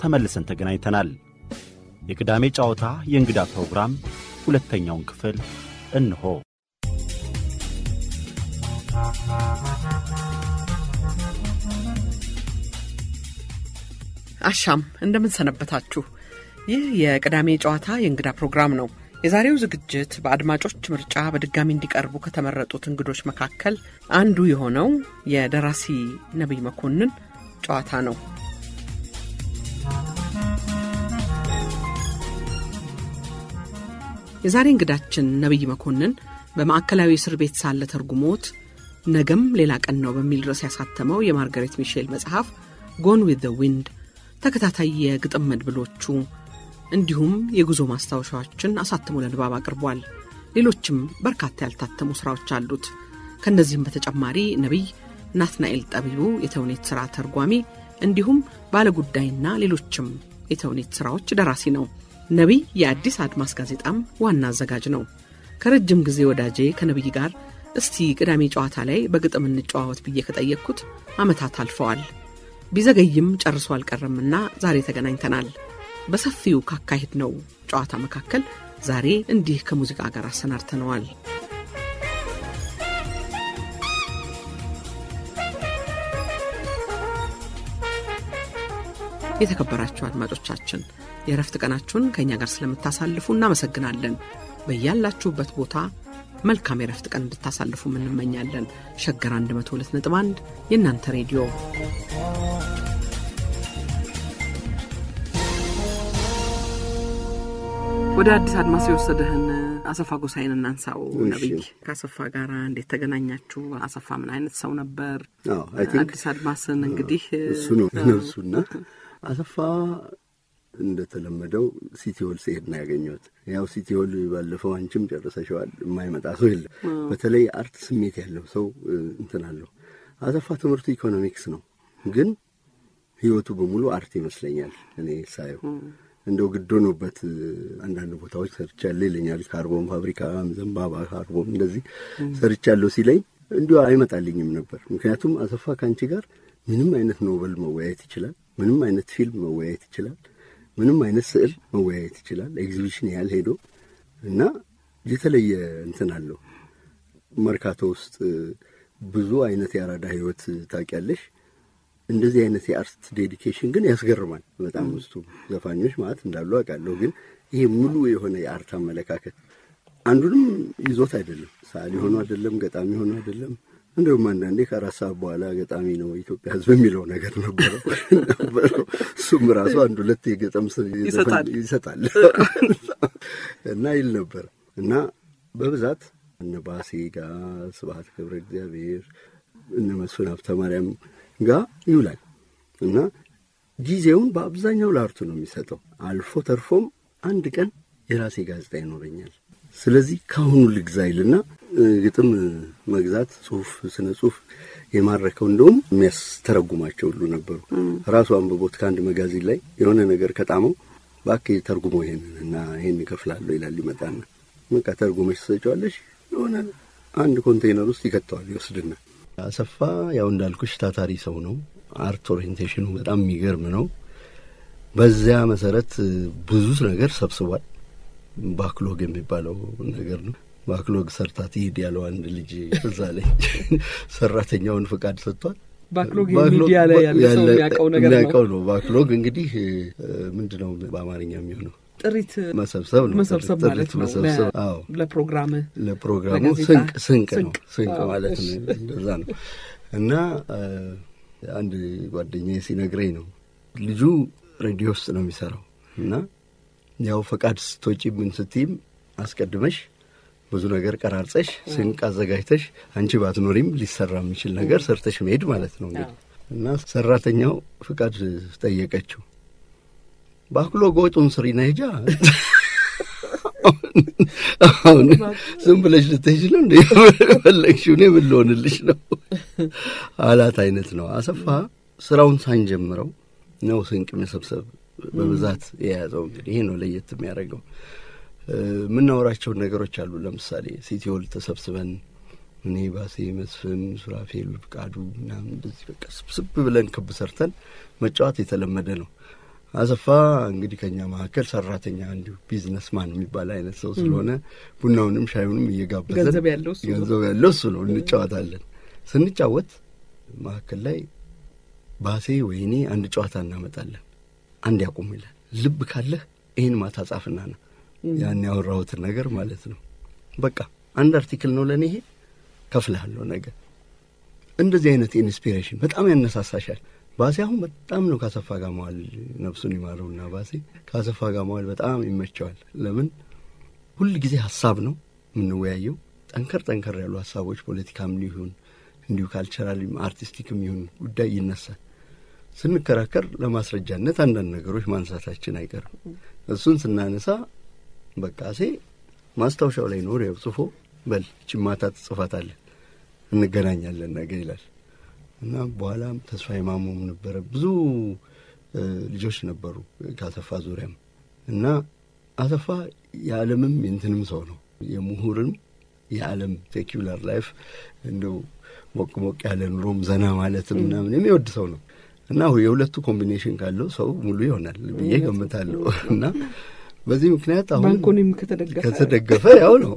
ተመልሰን ተገናኝተናል። የቅዳሜ ጨዋታ የእንግዳ ፕሮግራም ሁለተኛውን ክፍል እንሆ። አሻም እንደምን ሰነበታችሁ። ይህ የቅዳሜ ጨዋታ የእንግዳ ፕሮግራም ነው። የዛሬው ዝግጅት በአድማጮች ምርጫ በድጋሚ እንዲቀርቡ ከተመረጡት እንግዶች መካከል አንዱ የሆነው የደራሲ ነቢይ መኮንን ጨዋታ ነው። የዛሬ እንግዳችን ነቢይ መኮንን በማዕከላዊ እስር ቤት ሳለ ተርጉሞት ነገም ሌላ ቀን ነው በሚል ርዕስ ያሳተመው የማርጋሬት ሚሼል መጽሐፍ ጎን ዊዝ ዘ ዊንድ ተከታታይ የግጥም መድብሎቹ እንዲሁም የጉዞ ማስታወሻዎችን አሳትሞ ለንባብ አቅርቧል። ሌሎችም በርካታ ያልታተሙ ሥራዎች አሉት። ከእነዚህም በተጨማሪ ነቢይ ናትናኤል ጠቢቡ የተውኔት ሥራ ተርጓሚ እንዲሁም ባለጉዳይና ሌሎችም የተውኔት ሥራዎች ደራሲ ነው። ነቢይ የአዲስ አድማስ ጋዜጣም ዋና አዘጋጅ ነው። ከረጅም ጊዜ ወዳጄ ከነቢይ ጋር እስቲ ቅዳሜ ጨዋታ ላይ በግጥም እንጨዋወት ብዬ ከጠየቅኩት ዓመታት አልፈዋል። ቢዘገይም ጨርሶ አልቀረምና ዛሬ ተገናኝተናል። በሰፊው ካካሄድ ነው ጨዋታ መካከል ዛሬ እንዲህ ከሙዚቃ ጋር አሰናድተነዋል። የተከበራችሁ አድማጮቻችን የእረፍት ቀናችሁን ከእኛ ጋር ስለምታሳልፉ እናመሰግናለን። በያላችሁበት ቦታ መልካም የእረፍት ቀን እንድታሳልፉ እንመኛለን። ሸገር 102.1 የእናንተ ሬዲዮ ወደ አዲስ አድማስ የወሰደህን አሰፋ ጎሳይን እናንሳው። ነቢይ ከአሰፋ ጋር እንዴት ተገናኛችሁ? አሰፋ ምን አይነት ሰው ነበር? አዲስ አድማስን እንግዲህ እሱ ነው እሱና አሰፋ እንደተለመደው ሲቲ ሆል ሲሄድ ነው ያገኘሁት። ያው ሲቲ ሆል ባለፈው አንቺም ጨርሰሸዋል። የማይመጣ ሰው የለም። በተለይ አርት ስሜት ያለው ሰው እንትን አለው። አሰፋ ትምህርቱ ኢኮኖሚክስ ነው፣ ግን ህይወቱ በሙሉ አርት ይመስለኛል እኔ ሳየው እንደው ግድ ሆኖበት አንዳንድ ቦታዎች ሰርቻለሁ ይለኛል። ካርቦን ፋብሪካ፣ ዘንባባ ካርቦን እንደዚህ ሰርቻለሁ ሲለኝ እንዲሁ አይመጣልኝም ነበር። ምክንያቱም አሰፋ ከአንቺ ጋር ምንም አይነት ኖቨል መወያየት ይችላል። ምንም አይነት ፊልም መወያየት ይችላል። ምንም አይነት ስዕል መወያየት ይችላል። ኤግዚቢሽን ያህል ሄዶ እና የተለየ እንትን አለው። መርካቶ ውስጥ ብዙ አይነት የአራዳ ህይወት ታውቂያለሽ። እንደዚህ አይነት የአርት ዴዲኬሽን ግን ያስገርማል በጣም ውስጡ ዘፋኞች ማለት እንዳሉ አውቃለሁ። ግን ይሄ ሙሉ የሆነ የአርት አመለካከት አንዱንም ይዞት አይደለም፣ ሰዓሊ ሆኖ አይደለም፣ ገጣሚ ሆኖ አይደለም። እንዲሁም አንዳንዴ ከአራት ሰዓት በኋላ ገጣሚ ነው የኢትዮጵያ ሕዝብ የሚለው ነገር ነበረው ነበረው። እሱም ራሱ አንድ ሁለት የገጠም ይሰጣል እና ይል ነበር እና በብዛት እነ ባሴ ጋር ስብሐት ገብረ እግዚአብሔር እነ መስፍን ሀብተ ማርያም ጋር ይውላል እና ጊዜውን በአብዛኛው ለአርቱ ነው የሚሰጠው። አልፎ ተርፎም አንድ ቀን የራሴ ጋዜጣ ይኖረኛል፣ ስለዚህ ከአሁኑ ልግዛ ይልና ግጥም መግዛት፣ ጽሁፍ፣ ስነ ጽሁፍ የማረከው እንደውም የሚያስተረጉማቸው ሁሉ ነበሩ። ራሱ አንብቦት ከአንድ መጋዚን ላይ የሆነ ነገር ከጣመው እባክህ ተርጉሞ ይሄንን እና ይሄን እከፍላለሁ ይላል። ይመጣና በቃ ተርጉመሽ ትሰጪዋለሽ። የሆነ አንድ ኮንቴይነር ውስጥ ይከተዋል፣ ይወስድና አሰፋ ያው እንዳልኩሽ ታታሪ ሰው ነው። አርት ኦሪየንቴሽኑ በጣም የሚገርም ነው። በዚያ መሰረት ብዙ ነገር ሰብስቧል። ባክሎግ የሚባለው ነገር ነው። ባክሎግ ሰርታ ትሂድ ያለው አንድ ልጅ እዛ ላይ ሰራተኛውን ፍቃድ ሰጥቷል። ባክሎግ ሚዲያ ላይ ያለ ሰው የሚያውቀው ነገር ነው። የሚያውቀው ነው። ባክሎግ እንግዲህ ምንድን ነው በአማርኛ የሚሆነው? ጥሪት መሰብሰብ ነው። መሰብሰብ ጥሪት ማለት ነው። መሰብሰብ። አዎ ለፕሮግራም ለፕሮግራሙ ለጋዜጣ ስንቅ ስንቅ ነው ስንቅ። ስንቅ አዎ፣ ማለት እሺ። ነው። እንደዛ ነው እና አንድ ጓደኛዬ ሲነግረኝ ነው ልጁ ሬዲዮ ውስጥ ነው የሚሰራው እና ያው ፈቃድ ስትወጪ ምን ስትይም አስቀድመሽ ብዙ ነገር ቀራርጸሽ ስንቅ አዘጋጅተሽ አንቺ ባትኖሪም ሊሰራ የሚችል ነገር ሰርተሽ መሄድ ማለት ነው እንግዲህ እና ሰራተኛው ፍቃድ ጠየቀችው። ባክሎግ ወጡን ስሪ ነጃ አሁን ዝም ብለሽ ልትሄጂ ነው እንደ ፈለግሽው እኔ ምን ልሆንልሽ ነው አላት አይነት ነው። አሰፋ ስራውን ሳንጀምረው ነው ስንቅ መሰብሰብ በብዛት የያዘው። እንግዲህ ይሄ ነው ለየት የሚያደርገው። የምናወራቸውን ነገሮች አሉ። ለምሳሌ ሲቲሆል ተሰብስበን እኔ ባሴ፣ መስፍን፣ ሱራፌል፣ ፍቃዱ ምናምን እንደዚህ በቃ ስብስብ ብለን ክብ ሰርተን መጫወት የተለመደ ነው። አሰፋ እንግዲህ ከኛ መካከል ሰራተኛ እንዲሁ ቢዝነስማን የሚባል አይነት ሰው ስለሆነ ቡናውንም ሻዩንም እየጋበዘን ገንዘብ ያለው እሱ ነው። ገንዘብ ያለው እሱ ነው። እንጫወታለን። ስንጫወት መካከል ላይ ባሴ ወይኔ አንድ ጨዋታ እናመጣለን። አንድ ያቁም ይላል። ልብ ካለህ ይህን ማታ ጻፍና ነው ያን ያወራሁትን ነገር ማለት ነው። በቃ አንድ አርቲክል ነው ለእኔ ይሄ ከፍልሃለሁ ነገር እንደዚህ አይነት ኢንስፒሬሽን በጣም ያነሳሳሻል። ባሴ አሁን በጣም ነው ካሰፋ ጋር መዋል ነፍሱን ይማረውና ባሴ ካሰፋ ጋር መዋል በጣም ይመቸዋል። ለምን ሁል ጊዜ ሀሳብ ነው የምንወያየው። ጠንከር ጠንከር ያሉ ሀሳቦች ፖለቲካም ሊሆን እንዲሁ ካልቸራልም አርቲስቲክም ይሁን ጉዳይ ይነሳል። ስንከራከር ለማስረጃነት አንዳንድ ነገሮች ማንሳታችን አይቀርም። እሱን ስናነሳ በቃሴ ማስታወሻው ላይ ኖር ያው ጽፎ በል ይህችን ማታ ትጽፋታለህ እንገናኛለን ነገ ይላል እና በኋላም ተስፋዬ ማሞም ነበረ ብዙ እ፣ ልጆች ነበሩ ከአሰፋ ዙሪያም እና አሰፋ የዓለምም የእንትንም ሰው ነው የምሁርም የዓለም ሴኪላር ላይፍ እንደው ሞቅ ሞቅ ያለ ኑሮም ዘና ማለትም ምናምን የሚወድ ሰው ነው እና የሁለቱ ኮምቢኔሽን ካለው ሰው ሙሉ ይሆናል ብዬ ገምታለሁ እና በዚህ ምክንያት አሁን ባንኮኒም ከተደገፈ ከተደገፈ ያው ነው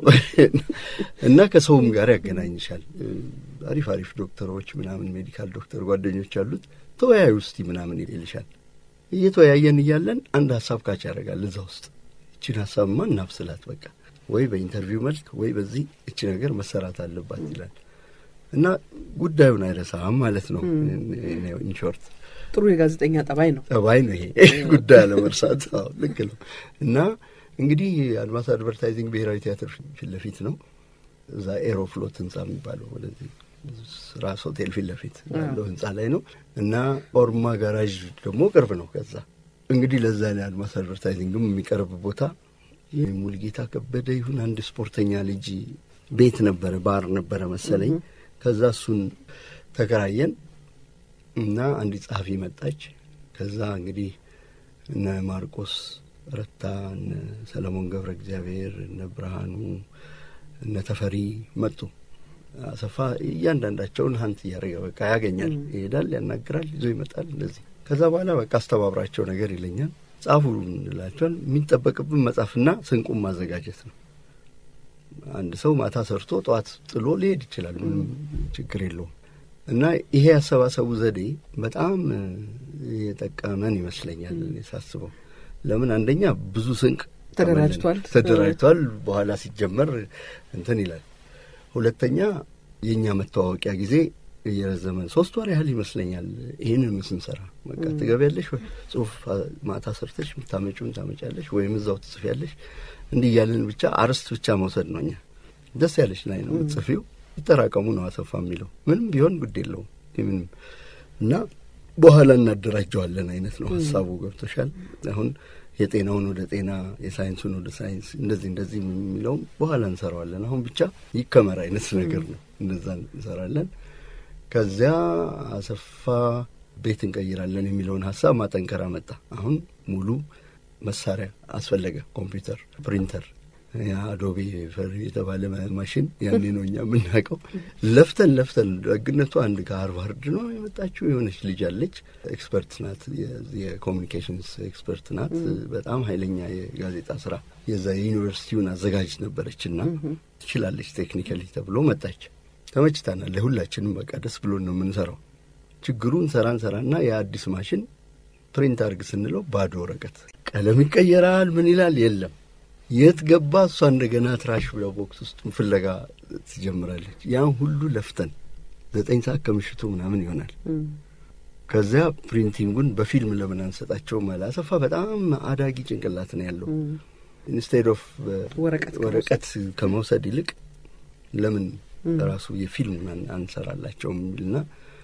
እና ከሰውም ጋር ያገናኝሻል። አሪፍ አሪፍ ዶክተሮች ምናምን ሜዲካል ዶክተር ጓደኞች አሉት። ተወያዩ እስቲ ምናምን ይልሻል። እየተወያየን እያለን አንድ ሀሳብ ካች ያደርጋል እዛ ውስጥ እችን ሀሳብማ እናብስላት በቃ ወይ በኢንተርቪው መልክ ወይ በዚህ እች ነገር መሰራት አለባት ይላል እና ጉዳዩን አይረሳም ማለት ነው። ኢንሾርት ጥሩ የጋዜጠኛ ጠባይ ነው። ጠባይ ነው ይሄ ጉዳይ አለመርሳት። አዎ ልክ ነው። እና እንግዲህ አድማስ አድቨርታይዚንግ ብሔራዊ ቲያትር ፊት ለፊት ነው። እዛ ኤሮፍሎት ህንጻ የሚባለው ወደዚህ ራስ ሆቴል ፊት ለፊት ያለው ህንጻ ላይ ነው እና ኦርማ ጋራዥ ደግሞ ቅርብ ነው። ከዛ እንግዲህ ለዛ ላይ አድማስ አድቨርታይዚንግም የሚቀርብ ቦታ የሙልጌታ ከበደ ይሁን አንድ ስፖርተኛ ልጅ ቤት ነበረ፣ ባር ነበረ መሰለኝ። ከዛ እሱን ተከራየን እና አንዲት ጸሐፊ መጣች። ከዛ እንግዲህ እነ ማርቆስ ረታ፣ እነ ሰለሞን ገብረ እግዚአብሔር፣ እነ ብርሃኑ፣ እነ ተፈሪ መጡ። አሰፋ እያንዳንዳቸውን ሀንት እያደረገ በቃ ያገኛል፣ ይሄዳል፣ ያናግራል፣ ይዞ ይመጣል። እንደዚህ ከዛ በኋላ በቃ አስተባብራቸው ነገር ይለኛል። ጻፉ እንላቸዋል። የሚጠበቅብን መጻፍና ስንቁም ማዘጋጀት ነው። አንድ ሰው ማታ ሰርቶ ጠዋት ጥሎ ሊሄድ ይችላል። ምንም ችግር የለውም። እና ይሄ ያሰባሰቡ ዘዴ በጣም የጠቀመን ይመስለኛል እኔ ሳስበው። ለምን አንደኛ ብዙ ስንቅ ተደራጅቷል ተደራጅቷል። በኋላ ሲጀመር እንትን ይላል። ሁለተኛ የእኛ መተዋወቂያ ጊዜ እየረዘመን ሶስት ወር ያህል ይመስለኛል ይህንን ስንሰራ በቃ ትገቢያለሽ፣ ጽሁፍ ማታ ሰርተሽ የምታመጪውን ታመጫለሽ፣ ወይም እዛው ትጽፊያለሽ። እንዲህ እያለን ብቻ አርስት ብቻ መውሰድ ነው። እኛ ደስ ያለሽ ላይ ነው የምትጽፊው። ይጠራቀሙ ነው አሰፋ የሚለው ምንም ቢሆን ግድ የለውም ምንም እና በኋላ እናደራጀዋለን አይነት ነው ሀሳቡ። ገብቶሻል? አሁን የጤናውን ወደ ጤና የሳይንሱን ወደ ሳይንስ እንደዚህ እንደዚህ የሚለውም በኋላ እንሰራዋለን። አሁን ብቻ ይከመር አይነት ነገር ነው። እንደዛ እንሰራለን። ከዚያ አሰፋ ቤት እንቀይራለን የሚለውን ሀሳብ ማጠንከር አመጣ። አሁን ሙሉ መሳሪያ አስፈለገ። ኮምፒውተር፣ ፕሪንተር የአዶቤ ፈር የተባለ ማሽን ያኔ ነው እኛ የምናውቀው። ለፍተን ለፍተን ደግነቱ አንድ ከሃርቫርድ ነው የመጣችው የሆነች ልጅ አለች። ኤክስፐርት ናት፣ የኮሚኒኬሽንስ ኤክስፐርት ናት። በጣም ኃይለኛ የጋዜጣ ስራ የዛ የዩኒቨርሲቲውን አዘጋጅ ነበረች እና ትችላለች ቴክኒካሊ ተብሎ መጣች። ተመችታናል። ለሁላችንም በቃ ደስ ብሎን ነው የምንሰራው። ችግሩን ሰራን ሰራና የአዲስ ማሽን ፕሪንት አርግ ስንለው ባዶ ወረቀት፣ ቀለም ይቀየራል፣ ምን ይላል የለም የት ገባ? እሷ እንደገና ትራሽ ብለው ቦክስ ውስጥ ፍለጋ ትጀምራለች። ያን ሁሉ ለፍተን ዘጠኝ ሰዓት ከምሽቱ ምናምን ይሆናል። ከዚያ ፕሪንቲንጉን በፊልም ለምን አንሰጣቸውም አለ አሰፋ። በጣም አዳጊ ጭንቅላት ነው ያለው። ኢንስቴድ ኦፍ ወረቀት ከመውሰድ ይልቅ ለምን ራሱ የፊልም አንሰራላቸውም የሚልና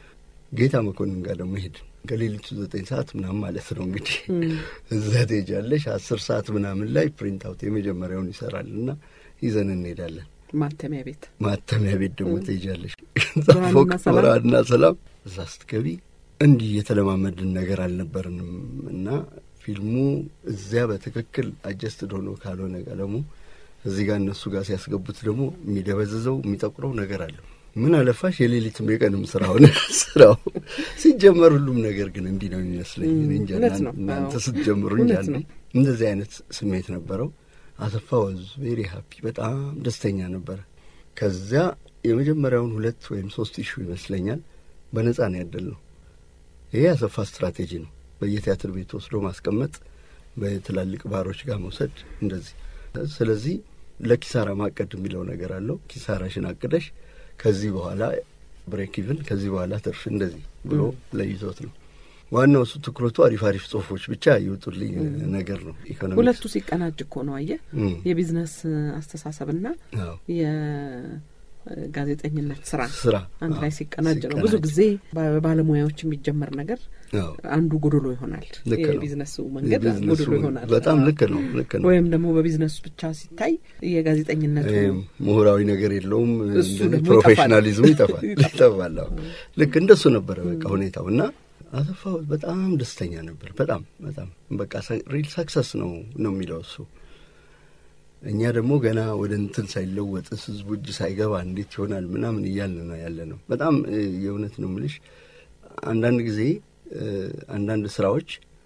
ጌታ መኮንን ጋር ደግሞ ሄድ ከሌሊቱ ዘጠኝ ሰዓት ምናምን ማለት ነው እንግዲህ እዛ ትሄጃለሽ። አስር ሰዓት ምናምን ላይ ፕሪንት አውት የመጀመሪያውን ይሰራል እና ይዘን እንሄዳለን። ማተሚያ ቤት ማተሚያ ቤት ደግሞ ትሄጃለሽ። ፎቅ ብርሃንና ሰላም እዛ ስትገቢ እንዲህ የተለማመድን ነገር አልነበርንም እና ፊልሙ እዚያ በትክክል አጀስትድ ሆኖ ካልሆነ ቀለሙ እዚህ ጋር እነሱ ጋር ሲያስገቡት ደግሞ የሚደበዝዘው የሚጠቁረው ነገር አለው ምን አለፋሽ የሌሊትም የቀንም ስራ ሆነ ስራው። ሲጀመር ሁሉም ነገር ግን እንዲህ ነው የሚመስለኝ። እኔ እንጃ እውነት ነው። እናንተ አዎ። ስትጀምሩ እንጃ እውነት ነው። እንደዚህ አይነት ስሜት ነበረው። አሰፋ ወዝ ቬሪ ሃፒ በጣም ደስተኛ ነበረ። ከዚያ የመጀመሪያውን ሁለት ወይም ሶስት ኢሹ ይመስለኛል በነጻ ነው ያደል ነው። ይሄ አሰፋ ስትራቴጂ ነው። በየቲያትር ቤት ወስዶ ማስቀመጥ፣ በትላልቅ ባሮች ጋር መውሰድ እንደዚህ። ስለዚህ ለኪሳራ ማቀድ የሚለው ነገር አለው። ኪሳራሽን አቅደሽ ከዚህ በኋላ ብሬክ ኢቭን ከዚህ በኋላ ትርፍ እንደዚህ ብሎ ለይዞት ነው ዋናው እሱ ትኩረቱ አሪፍ አሪፍ ጽሁፎች ብቻ ይወጡልኝ ነገር ነው። ኢኮኖሚክስ ሁለቱ ሲቀናጅ እኮ ነው አየህ፣ እም፣ የቢዝነስ አስተሳሰብና አዎ፣ የጋዜጠኝነት ስራ ስራ አንድ ላይ አዎ፣ ሲቀናጅ ነው። ብዙ ጊዜ በባለሙያዎች የሚጀመር ነገር አዎ፣ አንዱ ጎዶሎ ይሆናል። ልክ ነው። የቢዝነሱ መንገድ የቢዝነሱ ጎዶሎ ይሆናል። በጣም አዎ። ልክ ነው፣ ልክ ነው። ወይም ደግሞ በቢዝነሱ ብቻ ሲታይ የጋዜጠኝነቱ ይሄም ምሁራዊ ነገር የለውም። እሱ እንደዚህ ደግሞ ፕሮፌሽናሊዝሙ ይጠፋል ይጠፋል። ይጠፋል። አዎ። ልክ እንደሱ ነበረ በቃ ሁኔታው እና አሰፋ በጣም ደስተኛ ነበር። በጣም በጣም በቃ ሪል ሰክሰስ ነው ነው የሚለው እሱ። እኛ ደግሞ ገና ወደ እንትን ሳይለወጥ ህዝቡ እጅ ሳይገባ እንዴት ይሆናል ምናምን እያልን ነው ያለ ነው። በጣም እ፣ የእውነት ነው የምልሽ አንዳንድ ጊዜ እ፣ አንዳንድ ስራዎች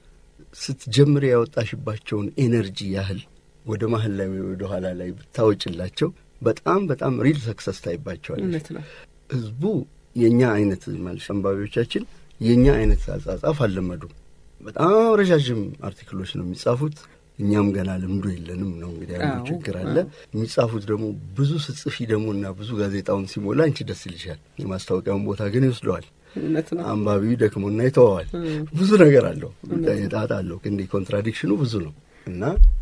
ስትጀምር ያወጣሽባቸውን ኤነርጂ ያህል ወደ መሀል ላይ ወይ ወደ ኋላ ላይ ብታወጭላቸው በጣም በጣም ሪል ሰክሰስ ታይባቸዋለች። እውነት ነው። ህዝቡ የእኛ አይነት ማለት አንባቢዎቻችን የእኛ አይነት አጻጻፍ አልለመዱም። በጣም ረዣዥም አርቲክሎች ነው የሚጻፉት። እኛም ገና ልምዱ የለንም ነው እንግዲህ ያለው አዎ፣ ችግር አለ። አዎ። የሚጻፉት ደግሞ ብዙ ስጽፊ ደግሞ እና ብዙ ጋዜጣውን ሲሞላ አንቺ ደስ ይልሻል። የማስታወቂያውን ቦታ ግን ይወስደዋል። እውነት ነው። አንባቢው ደክሞና ይተወዋል። እም። ብዙ ነገር አለው፣ ጣጣ አለው። እንዲህ ኮንትራዲክሽኑ ብዙ ነው እና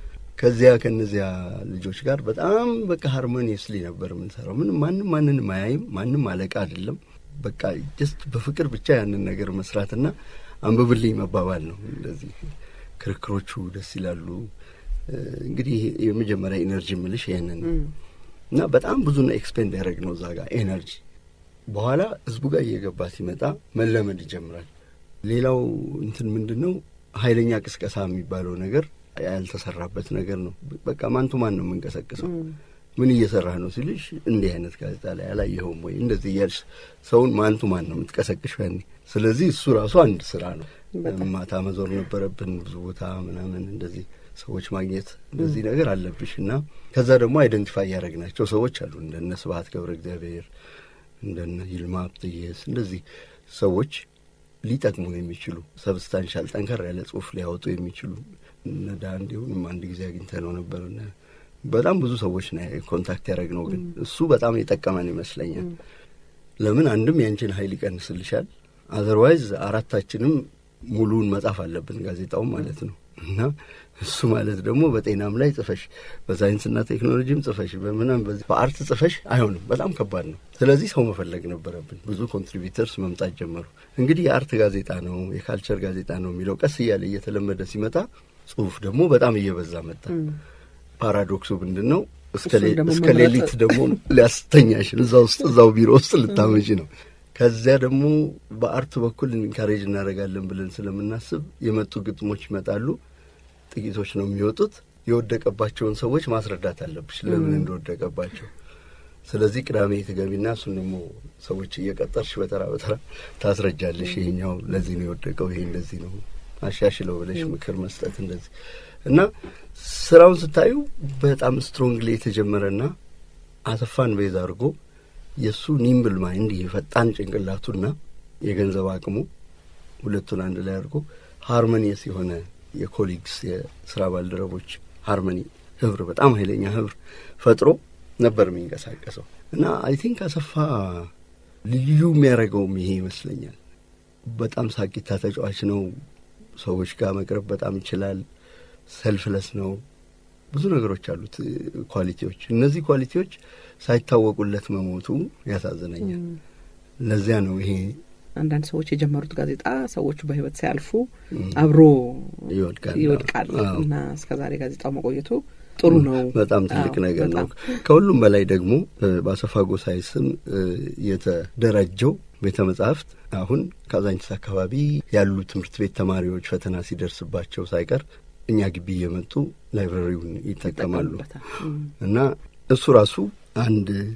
ከዚያ ከነዚያ ልጆች ጋር በጣም በቃ ሃርሞኒየስሊ ነበር የምንሰራው። ምንም ማንም ማንንም አያይም፣ ማንም አለቃ አይደለም። በቃ ጀስት በፍቅር ብቻ ያንን ነገር መስራትና አንብብልኝ መባባል ነው። እንደዚህ ክርክሮቹ ደስ ይላሉ። እ፣ እንግዲህ ይሄ የመጀመሪያ ኢነርጂ ምልሽ ይህንን ነው። እም። እና በጣም ብዙ ነው ኤክስፔንድ ያደረግ ነው እዛ ጋር ኤነርጂ። በኋላ ህዝቡ ጋር እየገባ ሲመጣ መለመድ ይጀምራል። ሌላው እንትን ምንድን ነው ኃይለኛ ቅስቀሳ የሚባለው ነገር ያልተሰራበት ነገር ነው። በቃ ማንቱ ማን ነው የምንቀሰቅሰው? እም። ምን እየሰራህ ነው ሲልሽ እንዲህ አይነት ጋዜጣ ላይ አላየኸውም ወይ እንደዚህ እያልሽ ሰውን ማንቱ ማን ነው የምትቀሰቅሽ ያኔ። ስለዚህ እሱ ራሱ አንድ ስራ ነው። በጣም። ማታ መዞር ነበረብን ብዙ ቦታ ምናምን እንደዚህ ሰዎች ማግኘት እንደዚህ ነገር አለብሽ እና ከዛ ደግሞ አይደንቲፋይ ያደረግናቸው ሰዎች አሉ እንደነ ስብሀት ገብረ እግዚአብሔር እንደነ ይልማ ሀብተየስ እንደዚህ ሰዎች ሊጠቅሙን የሚችሉ ሰብስታንሻል ጠንከር ያለ ጽሁፍ ሊያወጡ የሚችሉ እነ ዳንዴውንም አንድ ጊዜ አግኝተ ነው ነበር እነ በጣም ብዙ ሰዎች ነው ኮንታክት ያደረግነው ግን እሱ በጣም የጠቀመን ይመስለኛል ለምን አንድም ያንቺን ሀይል ይቀንስልሻል አዘርዋይዝ አራታችንም ሙሉውን መጻፍ አለብን ጋዜጣውም ማለት ነው እና እሱ ማለት ደግሞ በጤናም ላይ ጽፈሽ በሳይንስና ቴክኖሎጂም ጽፈሽ በምናም በዚህ በአርት ጽፈሽ አይሆንም። በጣም ከባድ ነው። ስለዚህ ሰው መፈለግ ነበረብን። ብዙ ኮንትሪቢተርስ መምጣት ጀመሩ። እንግዲህ የአርት ጋዜጣ ነው የካልቸር ጋዜጣ ነው የሚለው ቀስ እያለ እየተለመደ ሲመጣ ጽሁፍ ደግሞ በጣም እየበዛ መጣ። ፓራዶክሱ ምንድን ነው? እስከ እሱን ሌ- ደግሞ እስከ መምረጥ- ሌሊት ደግሞ ሊያስተኛሽን እዛ ውስጥ እዛው ቢሮ ውስጥ ልታመጪ ነው። ከዚያ ደግሞ በአርት በኩል ኢንካሬጅ እናደርጋለን ብለን ስለምናስብ የመጡ ግጥሞች ይመጣሉ። ጥቂቶች ነው የሚወጡት። የወደቀባቸውን ሰዎች ማስረዳት አለብሽ ለምን እንደወደቀባቸው። ስለዚህ ቅዳሜ ትገቢና እሱን ደግሞ ሰዎች እየቀጠርሽ በተራ በተራ ታስረጃለሽ። ይሄኛው ለዚህ ነው የወደቀው፣ ይሄ እንደዚህ ነው አሻሽለው ብለሽ ምክር መስጠት እንደዚህ እና ስራውን ስታዩ በጣም ስትሮንግሊ የተጀመረና አሰፋን ቤዝ አድርጎ የእሱ ኒምብል ማይንድ የፈጣን ጭንቅላቱና የገንዘብ አቅሙ ሁለቱን አንድ ላይ አድርጎ ሃርሞኒየስ የሆነ የኮሊግስ የስራ ባልደረቦች ሃርሞኒ ህብር፣ በጣም ኃይለኛ ህብር ፈጥሮ ነበር የሚንቀሳቀሰው እና አይ ቲንክ አሰፋ ልዩ የሚያደርገውም ይሄ ይመስለኛል። በጣም ሳቂታ ተጫዋች ነው። ሰዎች ጋር መቅረብ በጣም ይችላል። ሰልፍለስ ነው። ብዙ ነገሮች አሉት ኳሊቲዎች። እነዚህ ኳሊቲዎች ሳይታወቁለት መሞቱ ያሳዝነኛል። ለዚያ ነው ይሄ አንዳንድ ሰዎች የጀመሩት ጋዜጣ ሰዎቹ በህይወት ሲያልፉ አብሮ ይወድቃል ይወድቃል አዎ። እና እስከ ዛሬ ጋዜጣው መቆየቱ ጥሩ ነው። በጣም ትልቅ አዎ፣ ነገር ነው። በጣም። ከሁሉም በላይ ደግሞ እ፣ በአሰፋ ጎሳይ ስም እ፣ የተደራጀው ቤተ መጻሕፍት አሁን ካዛንቺስ አካባቢ ያሉ ትምህርት ቤት ተማሪዎች ፈተና ሲደርስባቸው ሳይቀር እኛ ግቢ እየመጡ ላይብረሪውን ይጠቀማሉ ይጠቀሙበታል። እም። እና እሱ ራሱ አንድ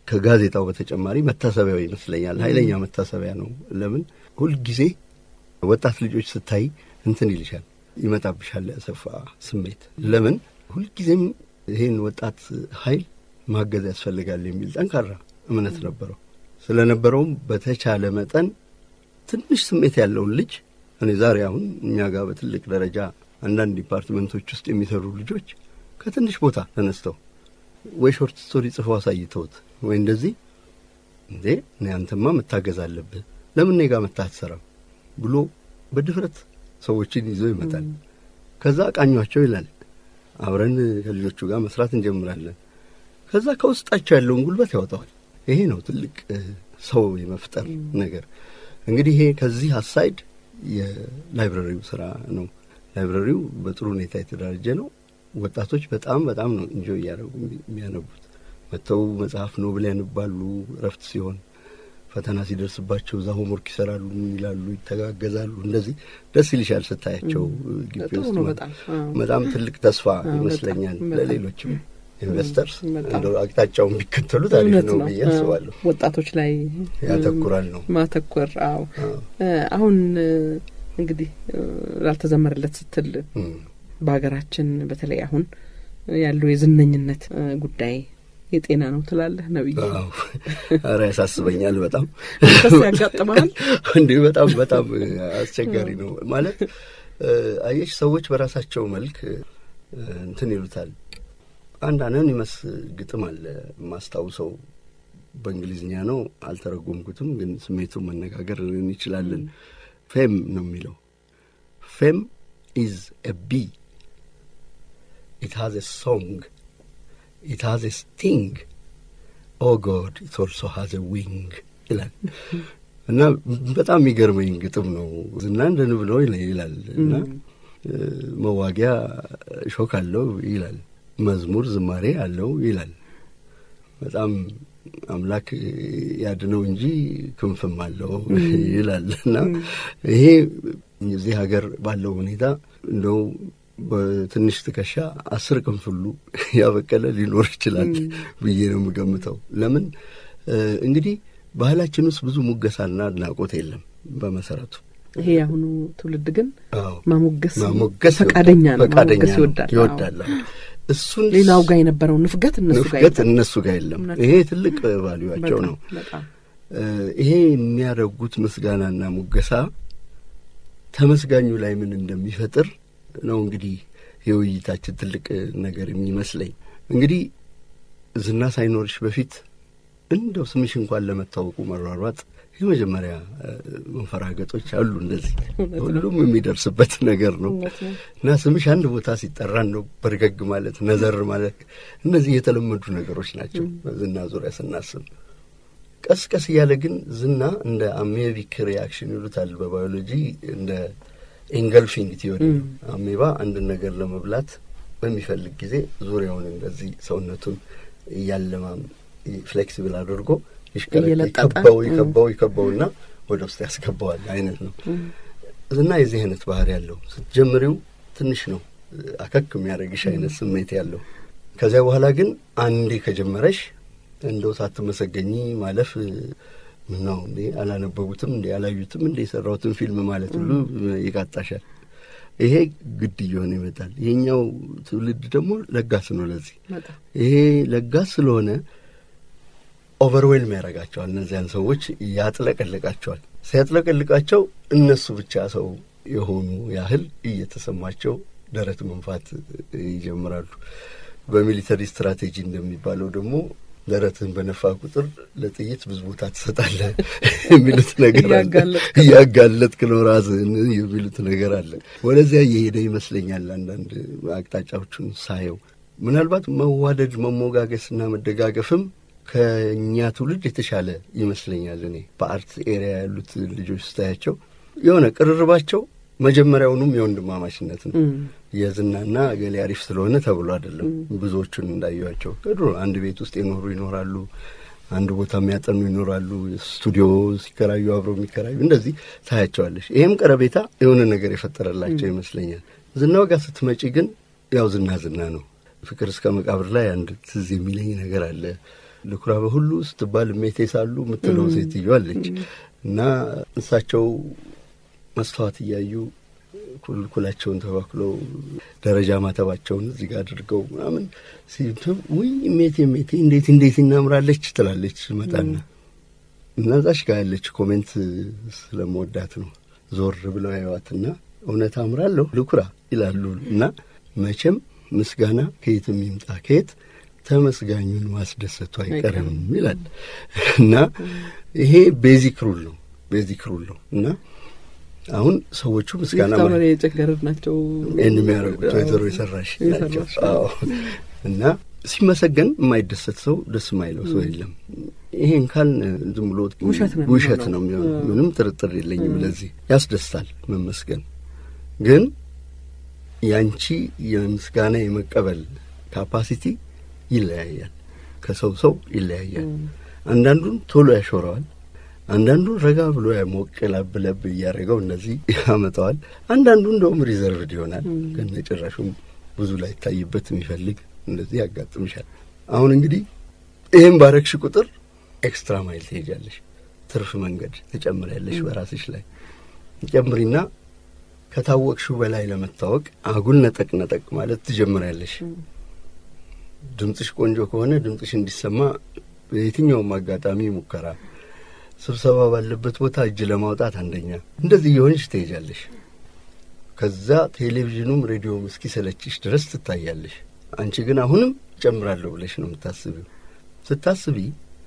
ከጋዜጣው በተጨማሪ መታሰቢያው ይመስለኛል። ኃይለኛ መታሰቢያ ነው። ለምን ሁልጊዜ ወጣት ልጆች ስታይ እንትን ይልሻል፣ ይመጣብሻል ያሰፋ ስሜት። ለምን ሁልጊዜም ይህን ወጣት ኃይል ማገዝ ያስፈልጋል የሚል ጠንካራ እምነት ነበረው። ስለነበረውም በተቻለ መጠን ትንሽ ስሜት ያለውን ልጅ እኔ ዛሬ አሁን እኛ ጋር በትልቅ ደረጃ አንዳንድ ዲፓርትመንቶች ውስጥ የሚሰሩ ልጆች ከትንሽ ቦታ ተነስተው ወይ ሾርት ስቶሪ ጽፈው አሳይተውት ወይ እንደዚህ እንዴ እኔ አንተማ መታገዝ አለብህ ለምን እኔ ጋር መጥተህ አትሰራም ብሎ በድፍረት ሰዎችን ይዞ ይመጣል። ከዛ ቃኟቸው ይላል። አብረን ከልጆቹ ጋር መስራት እንጀምራለን። ከዛ ከውስጣቸው ያለውን ጉልበት ያወጣዋል። ይሄ ነው ትልቅ ሰው የመፍጠር ነገር። እንግዲህ ይሄ ከዚህ አሳይድ የላይብረሪው ስራ ነው። ላይብረሪው በጥሩ ሁኔታ የተደራጀ ነው። ወጣቶች በጣም በጣም ነው እንጆ እያደረጉ የሚያነቡት። መጥተው መጽሐፍ ኖብል ያነባሉ። እረፍት ሲሆን ፈተና ሲደርስባቸው እዛ ሆምወርክ ይሰራሉ፣ ይላሉ፣ ይተጋገዛሉ። እንደዚህ ደስ ይልሻል ስታያቸው ግቢ ውስጥ በጣም ትልቅ ተስፋ ይመስለኛል ለሌሎችም ኢንቨስተርስ እንደው አቅጣጫውን ቢከተሉት አሪፍ ነው ብዬ አስባለሁ። ወጣቶች ላይ ያተኩራል ነው ማተኮር። አዎ አሁን እንግዲህ ላልተዘመረለት ስትል በሀገራችን በተለይ አሁን ያለው የዝነኝነት ጉዳይ የጤና ነው ትላለህ ነብይ? ኧረ ያሳስበኛል በጣም ከስ ያጋጥመሃል። እንዲህ በጣም በጣም አስቸጋሪ ነው ማለት አየሽ፣ ሰዎች በራሳቸው መልክ እንትን ይሉታል። አንድ አኖኒመስ ግጥም አለ የማስታውሰው በእንግሊዝኛ ነው፣ አልተረጎምኩትም፣ ግን ስሜቱን መነጋገር እንችላለን። ፌም ነው የሚለው ፌም ኢዝ ኤ ቢ ኢት ሃዝ ኤ ሶንግ ኢት ሃዝ ኤ ስቲንግ ኦ ጎድ ኢት ኦልሶ ሃዝ ኤ ዊንግ ይላል እና በጣም የሚገርመኝ ግጥም ነው። ዝና እንደ ንብ ነው ይላል እና መዋጊያ ሾክ አለው ይላል መዝሙር ዝማሬ አለው ይላል። በጣም አምላክ ያድነው እንጂ ክንፍም አለው ይላል እና ይሄ እዚህ ሀገር ባለው ሁኔታ እንደው በትንሽ ትከሻ አስር ክንፍ ሁሉ ያበቀለ ሊኖር ይችላል ብዬ ነው የምገምተው። ለምን እንግዲህ ባህላችን ውስጥ ብዙ ሙገሳና አድናቆት የለም በመሰረቱ። ይሄ የአሁኑ ትውልድ ግን አዎ ማሞገስ ማሞገስ ፈቃደኛ ነው፣ ፈቃደኛ ማሞገስ ነው፣ ይወዳል። ይወዳል። እሱን ሌላው ጋር የነበረው ንፍገት እነሱ ጋር ንፍገት የለም። እነሱ ጋር የለም። እውነት ይሄ ትልቅ ቫሊዩዋቸው በጣም ነው። በጣም ይሄ የሚያደርጉት ምስጋናና ሙገሳ ተመስጋኙ ላይ ምን እንደሚፈጥር ነው እንግዲህ የውይይታችን ትልቅ ነገር የሚመስለኝ። እንግዲህ ዝና ሳይኖርሽ በፊት እንደው ስምሽ እንኳን ለመታወቁ መሯሯጥ የመጀመሪያ እ፣ መንፈራገጦች አሉ። እንደዚህ እውነት ነው። ሁሉም የሚደርስበት ነገር ነው እውነት ነው። እና ስምሽ አንድ ቦታ ሲጠራ ነው በርገግ ማለት ነዘር ማለት እነዚህ የተለመዱ ነገሮች ናቸው በዝና ዙሪያ ስናስብ። ቀስ ቀስ እያለ ግን ዝና እንደ አሜቢክ ሪያክሽን ይሉታል በባዮሎጂ እንደ ኤንገልፊንግ ቲዮሪ ነው። አሜባ አንድን ነገር ለመብላት በሚፈልግ ጊዜ ዙሪያውን እንደዚህ ሰውነቱን እያለማም ፍሌክሲብል አድርጎ ይሽከረከ- እየለጠጠ፣ ይከበው እ። ይከበው ይከበውና ወደ ውስጥ ያስገባዋል አይነት ነው። ዝና የዚህ አይነት ባህሪ ያለው ስትጀምሪው ትንሽ ነው አከክ የሚያደርግሽ አይነት ስሜት ያለው። ከዚያ በኋላ ግን አንዴ ከጀመረሽ እንደው ሳትመሰገኝ ማለፍ ምን ነው እንዴ አላነበቡትም እንዴ አላዩትም እንዴ የሰራሁትን ፊልም ማለት ሁሉ ይቃጣሻል። ይሄ ግድ እየሆነ ይመጣል። ይሄኛው ትውልድ ደግሞ ለጋስ ነው ለዚህ በጣም ይሄ ለጋስ ስለሆነ ኦቨርዌልም ያደርጋቸዋል። እነዚያን ሰዎች ያጥለቀልቃቸዋል። ሲያጥለቀልቃቸው እነሱ ብቻ ሰው የሆኑ ያህል እየተሰማቸው ደረት መንፋት ይጀምራሉ። በሚሊተሪ ስትራቴጂ እንደሚባለው ደግሞ ደረትህን በነፋ ቁጥር ለጥይት ብዙ ቦታ ትሰጣለህ የሚሉት ነገር አለ። እያጋለጥክ እያጋለጥክ ነው ራስህን የሚሉት ነገር አለ። ወደዚያ እየሄደ ይመስለኛል አንዳንድ አቅጣጫዎቹን ሳየው ምናልባት መዋደድ መሞጋገስና መደጋገፍም ከእኛ ትውልድ የተሻለ ይመስለኛል። እኔ በአርት ኤሪያ ያሉት ልጆች ስታያቸው የሆነ ቅርርባቸው መጀመሪያውኑም የወንድማማችነት ነው። እም፣ የዝናና ገሌ አሪፍ ስለሆነ ተብሎ አይደለም። ብዙዎቹን እንዳየኋቸው ከድሮ አንድ ቤት ውስጥ የኖሩ ይኖራሉ፣ አንድ ቦታ የሚያጠኑ ይኖራሉ፣ ስቱዲዮ ሲከራዩ አብረው የሚከራዩ እንደዚህ ታያቸዋለሽ። ይሄም ቀረቤታ የሆነ ነገር የፈጠረላቸው ይመስለኛል። ዝናው ጋር ስትመጪ ግን ያው ዝና ዝና ነው። ፍቅር እስከ መቃብር ላይ አንድ ትዝ የሚለኝ ነገር አለ። ልኩራ በሁሉ ስትባል እሜቴ ሳሉ የምትለው ሴትዮ አለች እና እሳቸው መስተዋት እያዩ ኩልኩላቸውን ተባክለው ደረጃ ማተባቸውን እዚህ ጋር አድርገው ምናምን ውይ እሜቴ እሜቴ እንዴት እንዴት እናምራለች ትላለች መጣና እና እዛች ጋር ያለች ኮሜንት ስለመወዳት ነው ዞር ብለው ያዩዋትና እውነት አምራለሁ ልኩራ ይላሉ እና መቼም ምስጋና ከየትም ይምጣ ከየት ተመስጋኙን ማስደሰቱ አይቀርም ይላል እና ይሄ ቤዚክ ሩል ነው ቤዚክ ሩል ነው እና አሁን ሰዎቹ ምስጋና የጨገረድ ናቸው ይህን የሚያደርጉት ወይዘሮ የሰራሽ ናቸው እና ሲመሰገን የማይደሰት ሰው ደስ የማይለው ሰው የለም። ይሄን ካል ዝም ብሎ ውሸት ነው የሚሆነው። ምንም ጥርጥር የለኝም። ለዚህ ያስደስታል መመስገን። ግን ያንቺ የምስጋና የመቀበል ካፓሲቲ ይለያያል፣ ከሰው ሰው ይለያያል። አንዳንዱን ቶሎ ያሾረዋል፣ አንዳንዱን ረጋ ብሎ ሞቅ ለብ ለብ እያደረገው እነዚህ ያመጣዋል። አንዳንዱ እንደውም ሪዘርቭድ ይሆናል፣ ከነጭራሹም ብዙ ላይ ይታይበት የሚፈልግ እንደዚህ ያጋጥምሻል። አሁን እንግዲህ ይህም ባረግሽ ቁጥር ኤክስትራ ማይል ትሄጃለሽ፣ ትርፍ መንገድ ትጨምሪያለሽ በራስሽ ላይ ጨምሪና ከታወቅሽው በላይ ለመታወቅ አጉል ነጠቅ ነጠቅ ማለት ትጀምሪያለሽ። ድምፅሽ ቆንጆ ከሆነ ድምፅሽ እንዲሰማ በየትኛውም አጋጣሚ ሙከራ፣ ስብሰባ ባለበት ቦታ እጅ ለማውጣት አንደኛ፣ እንደዚህ እየሆንሽ ትሄጃለሽ። ከዛ ቴሌቪዥኑም ሬዲዮም እስኪሰለችሽ ድረስ ትታያለሽ። አንቺ ግን አሁንም ጨምራለሁ ብለሽ ነው የምታስቢው። ስታስቢ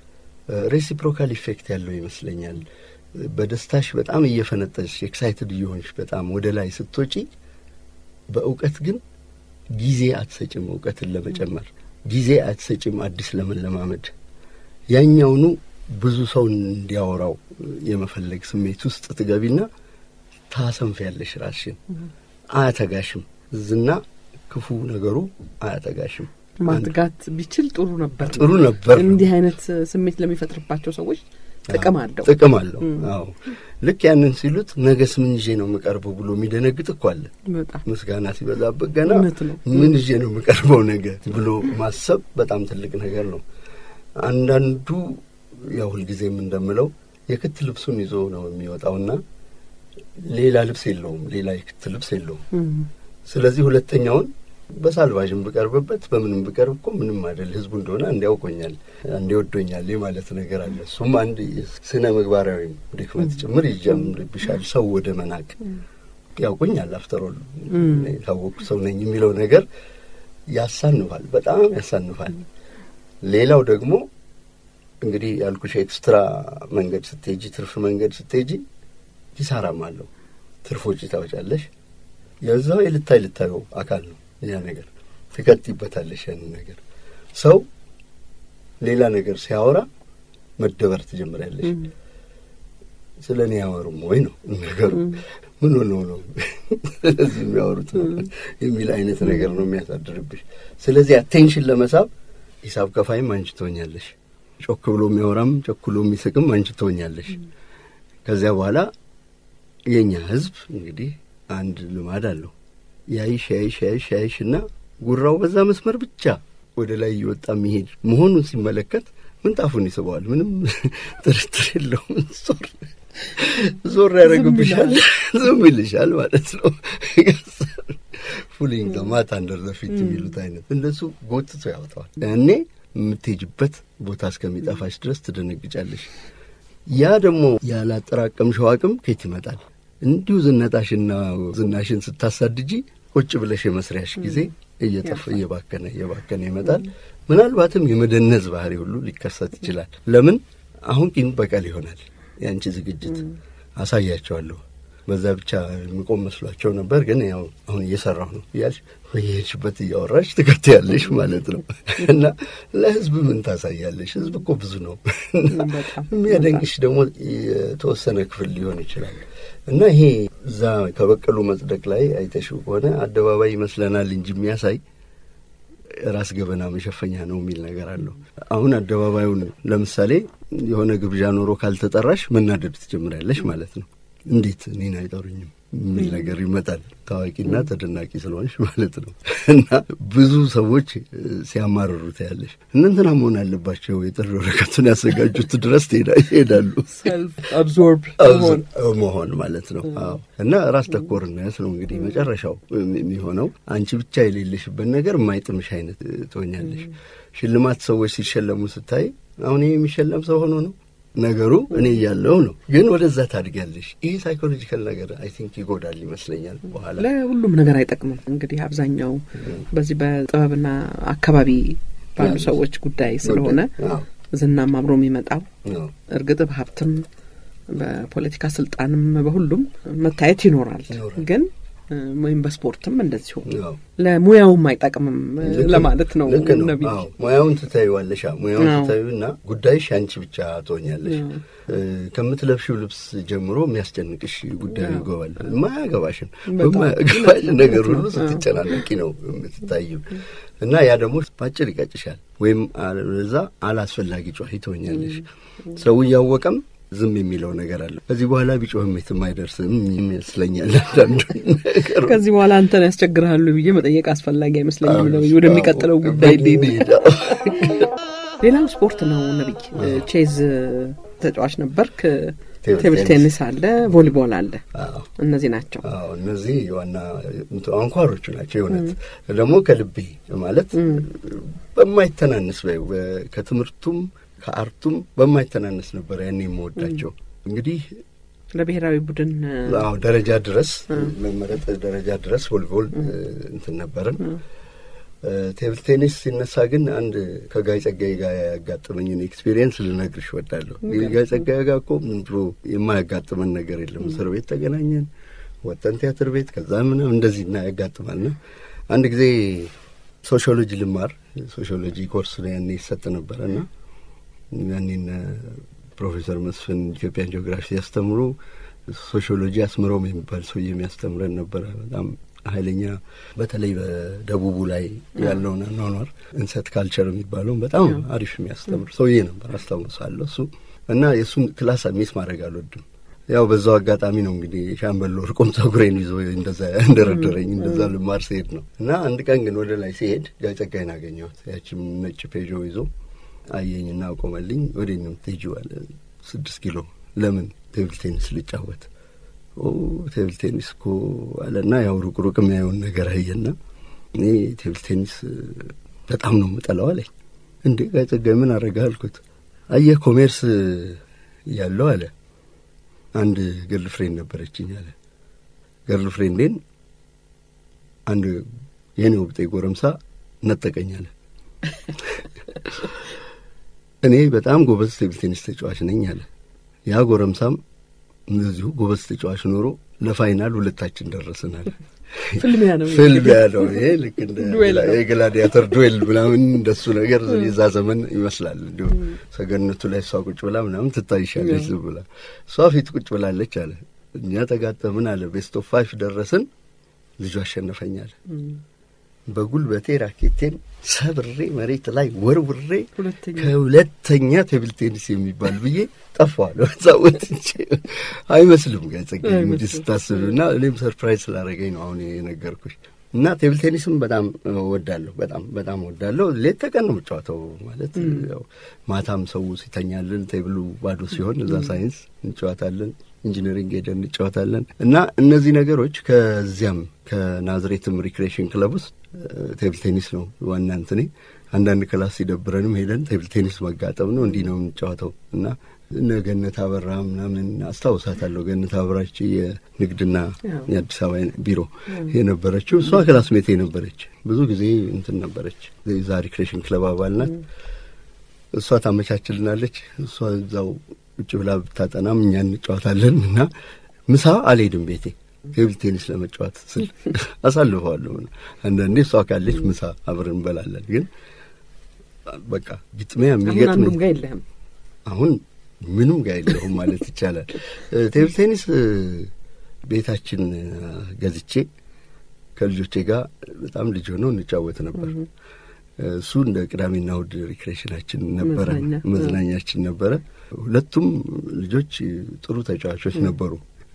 ሬሲፕሮካል ኢፌክት ያለው ይመስለኛል። በደስታሽ በጣም እየፈነጠሽ ኤክሳይትድ እየሆንሽ በጣም ወደ ላይ ስትወጪ፣ በእውቀት ግን ጊዜ አትሰጭም። እውቀትን ለመጨመር ጊዜ አትሰጭም። አዲስ ለመለማመድ ያኛውኑ ብዙ ሰው እንዲያወራው የመፈለግ ስሜት ውስጥ ትገቢና ታሰንፊያለሽ ራስሽን። አያተጋሽም ዝና ክፉ ነገሩ አያጠጋሽም። ማትጋት ቢችል ጥሩ ነበር ጥሩ ነበር። እንዲህ አይነት ስሜት ለሚፈጥርባቸው ሰዎች ጥቅም አለው ጥቅም አለው። አዎ ልክ ያንን ሲሉት ነገስ ምን ይዤ ነው የምቀርበው ብሎ የሚደነግጥ እኮ አለ። በጣም ምስጋና ሲበዛበት ገና እውነት ነው። ምን ይዤ ነው የምቀርበው ነገ ብሎ ማሰብ በጣም ትልቅ ነገር ነው። አንዳንዱ ያው ሁልጊዜም እንደምለው የክት ልብሱን ይዞ ነው የሚወጣውና ሌላ ልብስ የለውም፣ ሌላ የክት ልብስ የለውም። ስለዚህ ሁለተኛውን በሳልቫዥም ብቀርብበት በምንም ብቀርብ እኮ ምንም አይደል፣ ህዝቡ እንደሆነ እንዲያውቆኛል እንዲወዶኛል ማለት ነገር አለ። እሱም አንድ ስነ ምግባራዊ ድክመት ጭምር ይጀምርብሻል። ሰው ወደ መናቅ ያውቆኛል፣ አፍተሮል የታወቁ ሰው ነኝ የሚለው ነገር ያሳንፋል፣ በጣም ያሳንፋል። ሌላው ደግሞ እንግዲህ ያልኩሽ ኤክስትራ መንገድ ስትሄጂ፣ ትርፍ መንገድ ስትሄጂ ኪሳራም አለው። ትርፍ ወጪ ታወጫለሽ። የዛው የልታይ ልታየው አካል ነው ያ ነገር ትከትይበታለሽ። ያንን ነገር ሰው ሌላ ነገር ሲያወራ መደበር ትጀምሪያለሽ። ስለ እኔ ያወሩም ወይ ነው ነገሩ። ምን ሆነው ነው ስለዚህ የሚያወሩት ነው የሚል አይነት ነገር ነው የሚያሳድርብሽ። ስለዚህ አቴንሽን ለመሳብ ሂሳብ ከፋይም አንቺ ትሆኛለሽ። ጮክ ብሎ የሚያወራም ጨኩሎ የሚስቅም አንቺ ትሆኛለሽ። ከዚያ በኋላ የእኛ ህዝብ እንግዲህ አንድ ልማድ አለው። ያይሽ ያይሽ ያይሽ ያይሽ እና ጉራው በዛ መስመር ብቻ ወደ ላይ እየወጣ የሚሄድ መሆኑን ሲመለከት ምንጣፉን ይስበዋል። ምንም ጥርጥር የለውም። ዞር ዞር ያደረግብሻል፣ ዝም ይልሻል ማለት ነው። ፉሊንግ ማት አንደር ዘ ፊት የሚሉት አይነት እንደሱ ጎትቶ ያወጣዋል። ያኔ የምትሄጅበት ቦታ እስከሚጠፋሽ ድረስ ትደነግጫለሽ። ያ ደግሞ ያላጠራቀምሽው አቅም ከየት ይመጣል? እንዲሁ ዝነጣሽና ዝናሽን ስታሳድጂ ቁጭ ብለሽ የመስሪያሽ ጊዜ እየጠፋ እየባከነ እየባከነ ይመጣል። ምናልባትም የመደነዝ ባህሪ ሁሉ ሊከሰት ይችላል። ለምን አሁን ቂም በቀል ይሆናል። የአንቺ ዝግጅት አሳያቸዋለሁ። በዛ ብቻ የሚቆም መስሏቸው ነበር፣ ግን ያው አሁን እየሰራሁ ነው እያልሽ በየሄድሽበት እያወራሽ ትከትያለሽ ማለት ነው። እና ለህዝብ ምን ታሳያለሽ? ህዝብ እኮ ብዙ ነው። የሚያደንቅሽ ደግሞ የተወሰነ ክፍል ሊሆን ይችላል። እና ይሄ እዛ ከበቀሉ መጽደቅ ላይ አይተሽው ከሆነ አደባባይ ይመስለናል እንጂ የሚያሳይ ራስ ገበና መሸፈኛ ነው የሚል ነገር አለው። አሁን አደባባዩን ለምሳሌ የሆነ ግብዣ ኖሮ ካልተጠራሽ መናደድ ትጀምሪያለሽ ማለት ነው። እንዴት እኔን አይጠሩኝም? የሚል ነገር ይመጣል። ታዋቂና ተደናቂ ስለሆንሽ ማለት ነው። እና ብዙ ሰዎች ሲያማርሩት ያለሽ እነንትና መሆን አለባቸው የጥሪ ወረቀቱን ያዘጋጁት ድረስ ይሄዳሉ። አብዞርብ መሆን ማለት ነው። አዎ። እና ራስ ተኮርነት ነው እንግዲህ መጨረሻው የሚሆነው። አንቺ ብቻ የሌለሽበት ነገር የማይጥምሽ አይነት ትሆኛለሽ። ሽልማት ሰዎች ሲሸለሙ ስታይ አሁን ይህ የሚሸለም ሰው ሆኖ ነው ነገሩ እኔ እያለሁ ነው። ግን ወደዛ ታድጊያለሽ። ይህ ሳይኮሎጂካል ነገር አይ ቲንክ ይጎዳል ይመስለኛል። በኋላ ለሁሉም ነገር አይጠቅምም። እንግዲህ አብዛኛው በዚህ በጥበብና አካባቢ ባሉ ሰዎች ጉዳይ ስለሆነ ዝናም አብሮ የሚመጣው እርግጥ በሀብትም በፖለቲካ ስልጣንም በሁሉም መታየት ይኖራል ግን ወይም በስፖርትም እንደዚሁ ለሙያውም አይጠቅምም ለማለት ነው። ነቢ ሙያውን ትታዩዋለሽ። ሙያውን ትታዩና ጉዳይሽ አንቺ ብቻ ትሆኛለሽ። ከምትለብሺው ልብስ ጀምሮ የሚያስጨንቅሽ ጉዳዩ ይገባል። የማያገባሽን በማያገባሽ ነገር ሁሉ ስትጨናነቂ ነው የምትታዩ እና ያ ደግሞ ባጭር ይቀጭሻል፣ ወይም እዛ አላስፈላጊ ጨዋሂ ትሆኛለሽ። ሰው እያወቀም ዝም የሚለው ነገር አለ። ከዚህ በኋላ ቢጮህም የትም አይደርስም ይመስለኛል። አንዳንዱ ነገር ከዚህ በኋላ አንተን ያስቸግርሃሉ ብዬ መጠየቅ አስፈላጊ አይመስለኝም። ነብይ፣ ወደሚቀጥለው ጉዳይ ሌላው ስፖርት ነው። ነብይ፣ ቼዝ ተጫዋች ነበርክ። ቴብል ቴኒስ አለ፣ ቮሊቦል አለ። እነዚህ ናቸው። እነዚህ ዋና አንኳሮቹ ናቸው። የእውነት ደግሞ ከልቤ ማለት በማይተናነስ ከትምህርቱም ከአርቱም በማይተናነስ ነበር ያኔ የምወዳቸው። እንግዲህ ለብሔራዊ ቡድን አዎ ደረጃ ድረስ መመረጥ ደረጃ ድረስ ቮሊቦል እንትን ነበርን። ቴብል ቴኒስ ሲነሳ ግን አንድ ከጋይ ጸጋዬ ጋር ያጋጠመኝን ኤክስፔሪየንስ ልነግርሽ እወዳለሁ። ጋይ ጸጋዬ ጋር እኮ ምን ብሎ የማያጋጥመን ነገር የለም። እስር ቤት ተገናኘን፣ ወጠን ቲያትር ቤት፣ ከዛ ምናምን እንደዚህ እና ያጋጥማልና አንድ ጊዜ ሶሺዮሎጂ ልማር ሶሺዮሎጂ ኮርስ ያኔ ይሰጥ ነበረና ያኔን ፕሮፌሰር መስፍን ኢትዮጵያን ጂኦግራፊ ሲያስተምሩ ሶሺዮሎጂ አስምረውም የሚባል ሰውዬ የሚያስተምረን ነበረ። በጣም ኃይለኛ በተለይ በደቡቡ ላይ ያለውን አኗኗር እንሰት ካልቸር የሚባለውን በጣም አሪፍ የሚያስተምር ሰውዬ ነበር። አስታውሳለሁ እሱ እና የእሱን ክላስ ሚስ ማድረግ አልወድም። ያው በዛው አጋጣሚ ነው እንግዲህ ሻምበል ወርቆም ጸጉሬን ይዞ እንደዛ እንደረደረኝ እንደዛ ልማር ሲሄድ ነው እና አንድ ቀን ግን ወደ ላይ ሲሄድ ጋይ ጸጋዬን አገኘሁት። ያችም ነጭ ፔዦ ይዞ አየኝና አቆመልኝ። ወደ ነው የምትሄጂው አለ። ስድስት ኪሎ ለምን ቴብል ቴኒስ ልጫወት? ቴብል ቴኒስ እኮ አለና ያው ሩቅ ሩቅ የሚያየውን ነገር አየና እኔ ቴብል ቴኒስ በጣም ነው የምጠላው አለኝ። እንዴ ጋይ ጸጋዬ ምን አደረገህ አልኩት። አየህ ኮሜርስ ያለው አለ አንድ ገርል ፍሬንድ ነበረችኝ አለ። ገርል ፍሬንዴን አንድ የኔ ወብጤ ጎረምሳ ነጠቀኝ አለ። እኔ በጣም ጎበዝ ቴብል ቴኒስ ተጫዋች ነኝ አለ። ያ ጎረምሳም እንደዚሁ ጎበዝ ተጫዋች ኖሮ ለፋይናል ሁለታችን ደረስናል። ፍልሚያ ነው ፍልሚያ ነው ይሄ ልክ እንደ የግላዲያተር ዱዌል ምናምን እንደሱ ነገር የዛ ዘመን ይመስላል። እንዲሁ ሰገነቱ ላይ እሷ ቁጭ ብላ ምናምን ትታይሻለች ዝም ብላ እሷ ፊት ቁጭ ብላለች አለ። እኛ ተጋጠምን አለ። ቤስት ኦፍ ፋይፍ ደረስን። ልጁ አሸነፈኛል። በጉልበቴ ራኬቴን ሰብሬ መሬት ላይ ወርውሬ ከሁለተኛ ቴብል ቴኒስ የሚባል ብዬ ጠፋዋል። በዛ ወጥቼ አይመስልም ጋር ጸጋዬ እንግዲህ ስታስብ እና እኔም ሰርፕራይዝ ስላደረገኝ ነው አሁን የነገርኩሽ። እና ቴብል ቴኒስም በጣም ወዳለሁ፣ በጣም በጣም ወዳለሁ። ሌት ተቀን ነው የምጫወተው። ማለት ያው ማታም ሰው ሲተኛልን ቴብሉ ባዶ ሲሆን እዛ ሳይንስ እንጫወታለን፣ ኢንጂነሪንግ ሄደን እንጫወታለን። እና እነዚህ ነገሮች ከዚያም ከናዝሬትም ሪክሬሽን ክለብ ውስጥ ቴብል ቴኒስ ነው ዋና እንትኔ። አንዳንድ ክላስ ሲደብረንም ሄደን ቴብል ቴኒስ መጋጠም ነው። እንዲህ ነው የምንጫወተው እና እነ ገነት አበራ ምናምን አስታውሳታለሁ። ገነት አበራች የንግድና የአዲስ አበባ ቢሮ የነበረችው እሷ ክላስሜቴ ነበረች። ብዙ ጊዜ እንትን ነበረች። ዛ ሪክሬሽን ክለብ አባል ናት። እሷ ታመቻችልናለች። እሷ እዛው ውጭ ብላ ብታጠናም እኛ እንጫወታለን እና ምሳ አልሄድም ቤቴ ቴብል ቴኒስ ለመጫወት ስል አሳልፈዋለሁ። አንዳንዴ እሷ ካለች ምሳ አብረን እንበላለን። ግን በቃ ግጥሚያ የሚገጥመኝ ጋር የለህም አሁን ምንም ጋር የለሁም ማለት ይቻላል። ቴብል ቴኒስ ቤታችን ገዝቼ ከልጆቼ ጋር በጣም ልጅ ሆነው እንጫወት ነበር። እሱ እንደ ቅዳሜና እሑድ ሪክሬሽናችን ነበረ፣ መዝናኛችን ነበረ። ሁለቱም ልጆች ጥሩ ተጫዋቾች ነበሩ።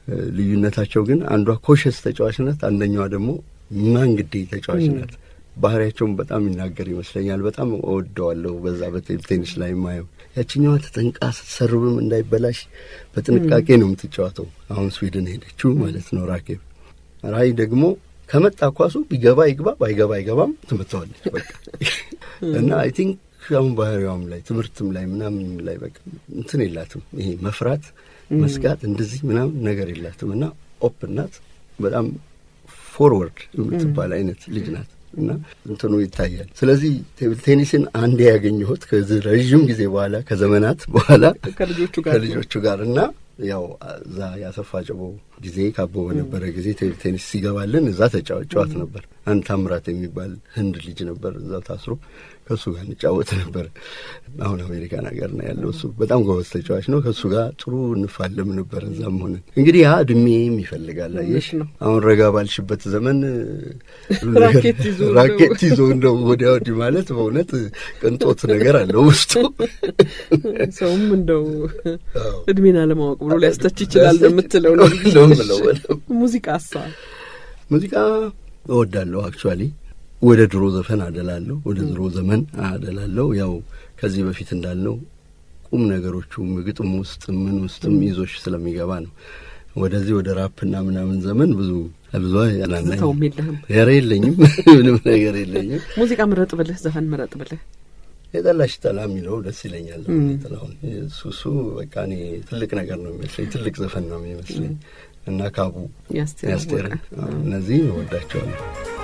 ልዩነታቸው ግን አንዷ ኮሸስ ተጫዋች ናት፣ አንደኛዋ ደግሞ ማንግዴ ተጫዋች ናት። ባህሪያቸውን በጣም ይናገር ይመስለኛል። በጣም እወደዋለሁ። በዛ በቴብል ቴኒስ ላይ የማየው ያችኛዋ ተጠንቃ ስትሰርብም እንዳይበላሽ በጥንቃቄ ነው የምትጫወተው። አሁን ስዊድን ሄደችው ማለት ነው ራኬብ። ራይ ደግሞ ከመጣ ኳሱ ቢገባ ይግባ ባይገባ አይገባም ትመታዋለች በቃ እና አይ ቲንክ አሁን ባህሪዋም ላይ ትምህርትም ላይ ምናምን ላይ በቃ እንትን የላትም ይሄ መፍራት መስጋት እንደዚህ ምናምን ነገር የላትም እና ኦፕን ናት። በጣም ፎርወርድ የምትባል አይነት ልጅ ናት እና እንትኑ ይታያል። ስለዚህ ቴብል ቴኒስን አንዴ ያገኘሁት ከዚህ ረዥም ጊዜ በኋላ ከዘመናት በኋላ ከልጆቹ ጋር ከልጆቹ ጋር እና ያው እዛ ያሰፋ ጭቦ ጊዜ ካቦ በነበረ ጊዜ ቴብል ቴኒስ ሲገባልን እዛ ተጫዋት ነበር። አንድ ታምራት የሚባል ህንድ ልጅ ነበር እዛው ታስሮ ከእሱ ጋር እንጫወት ነበር። አሁን አሜሪካን ሀገር ነው ያለው እሱ በጣም ጎበዝ ተጫዋች ነው። ከእሱ ጋር ጥሩ እንፋለም ነበር እዛም ሆነን። እንግዲህ ያ እድሜም ይፈልጋል። አየሽ ነው። አሁን ረጋ ባልሽበት ዘመን ራኬት ይዞ እንደው- ራኬት ይዞ እንደው ወዲያ ወዲህ ማለት በእውነት ቅንጦት ነገር አለው ውስጡ። ሰውም እንደው አዎ። እድሜን አለማወቅ ብሎ ሊያስተች ይችላል ነው የምትለው ነው ነው የምለው በደምብ። ሙዚቃ ሳ ሙዚቃ እወዳለሁ። አክቹዋሊ ወደ ድሮ ዘፈን አደላለሁ፣ ወደ ድሮ ዘመን አደላለሁ። ያው ከዚህ በፊት እንዳልነው ቁም ነገሮቹ ግጥም ውስጥ ምን ውስጥም ይዞሽ ስለሚገባ ነው። ወደዚህ ወደ ራፕና ምናምን ዘመን ብዙ ብዙ ያናናኝ ትዝታውም የለህም። ኧረ የለኝም፣ ምንም ነገር የለኝም። ሙዚቃ ምረጥ ብልህ ዘፈን ምረጥ ብልህ የጠላሽ ጠላ የሚለው ደስ ይለኛል። ጥላሁን እሱ እሱ በቃ እኔ ትልቅ ነገር ነው የሚመስለኝ፣ ትልቅ ዘፈን ነው የሚመስለኝ እና ካቡ የአስቴር ያስቴርን አወቀ። አዎ፣ እነዚህ እወዳቸዋለሁ።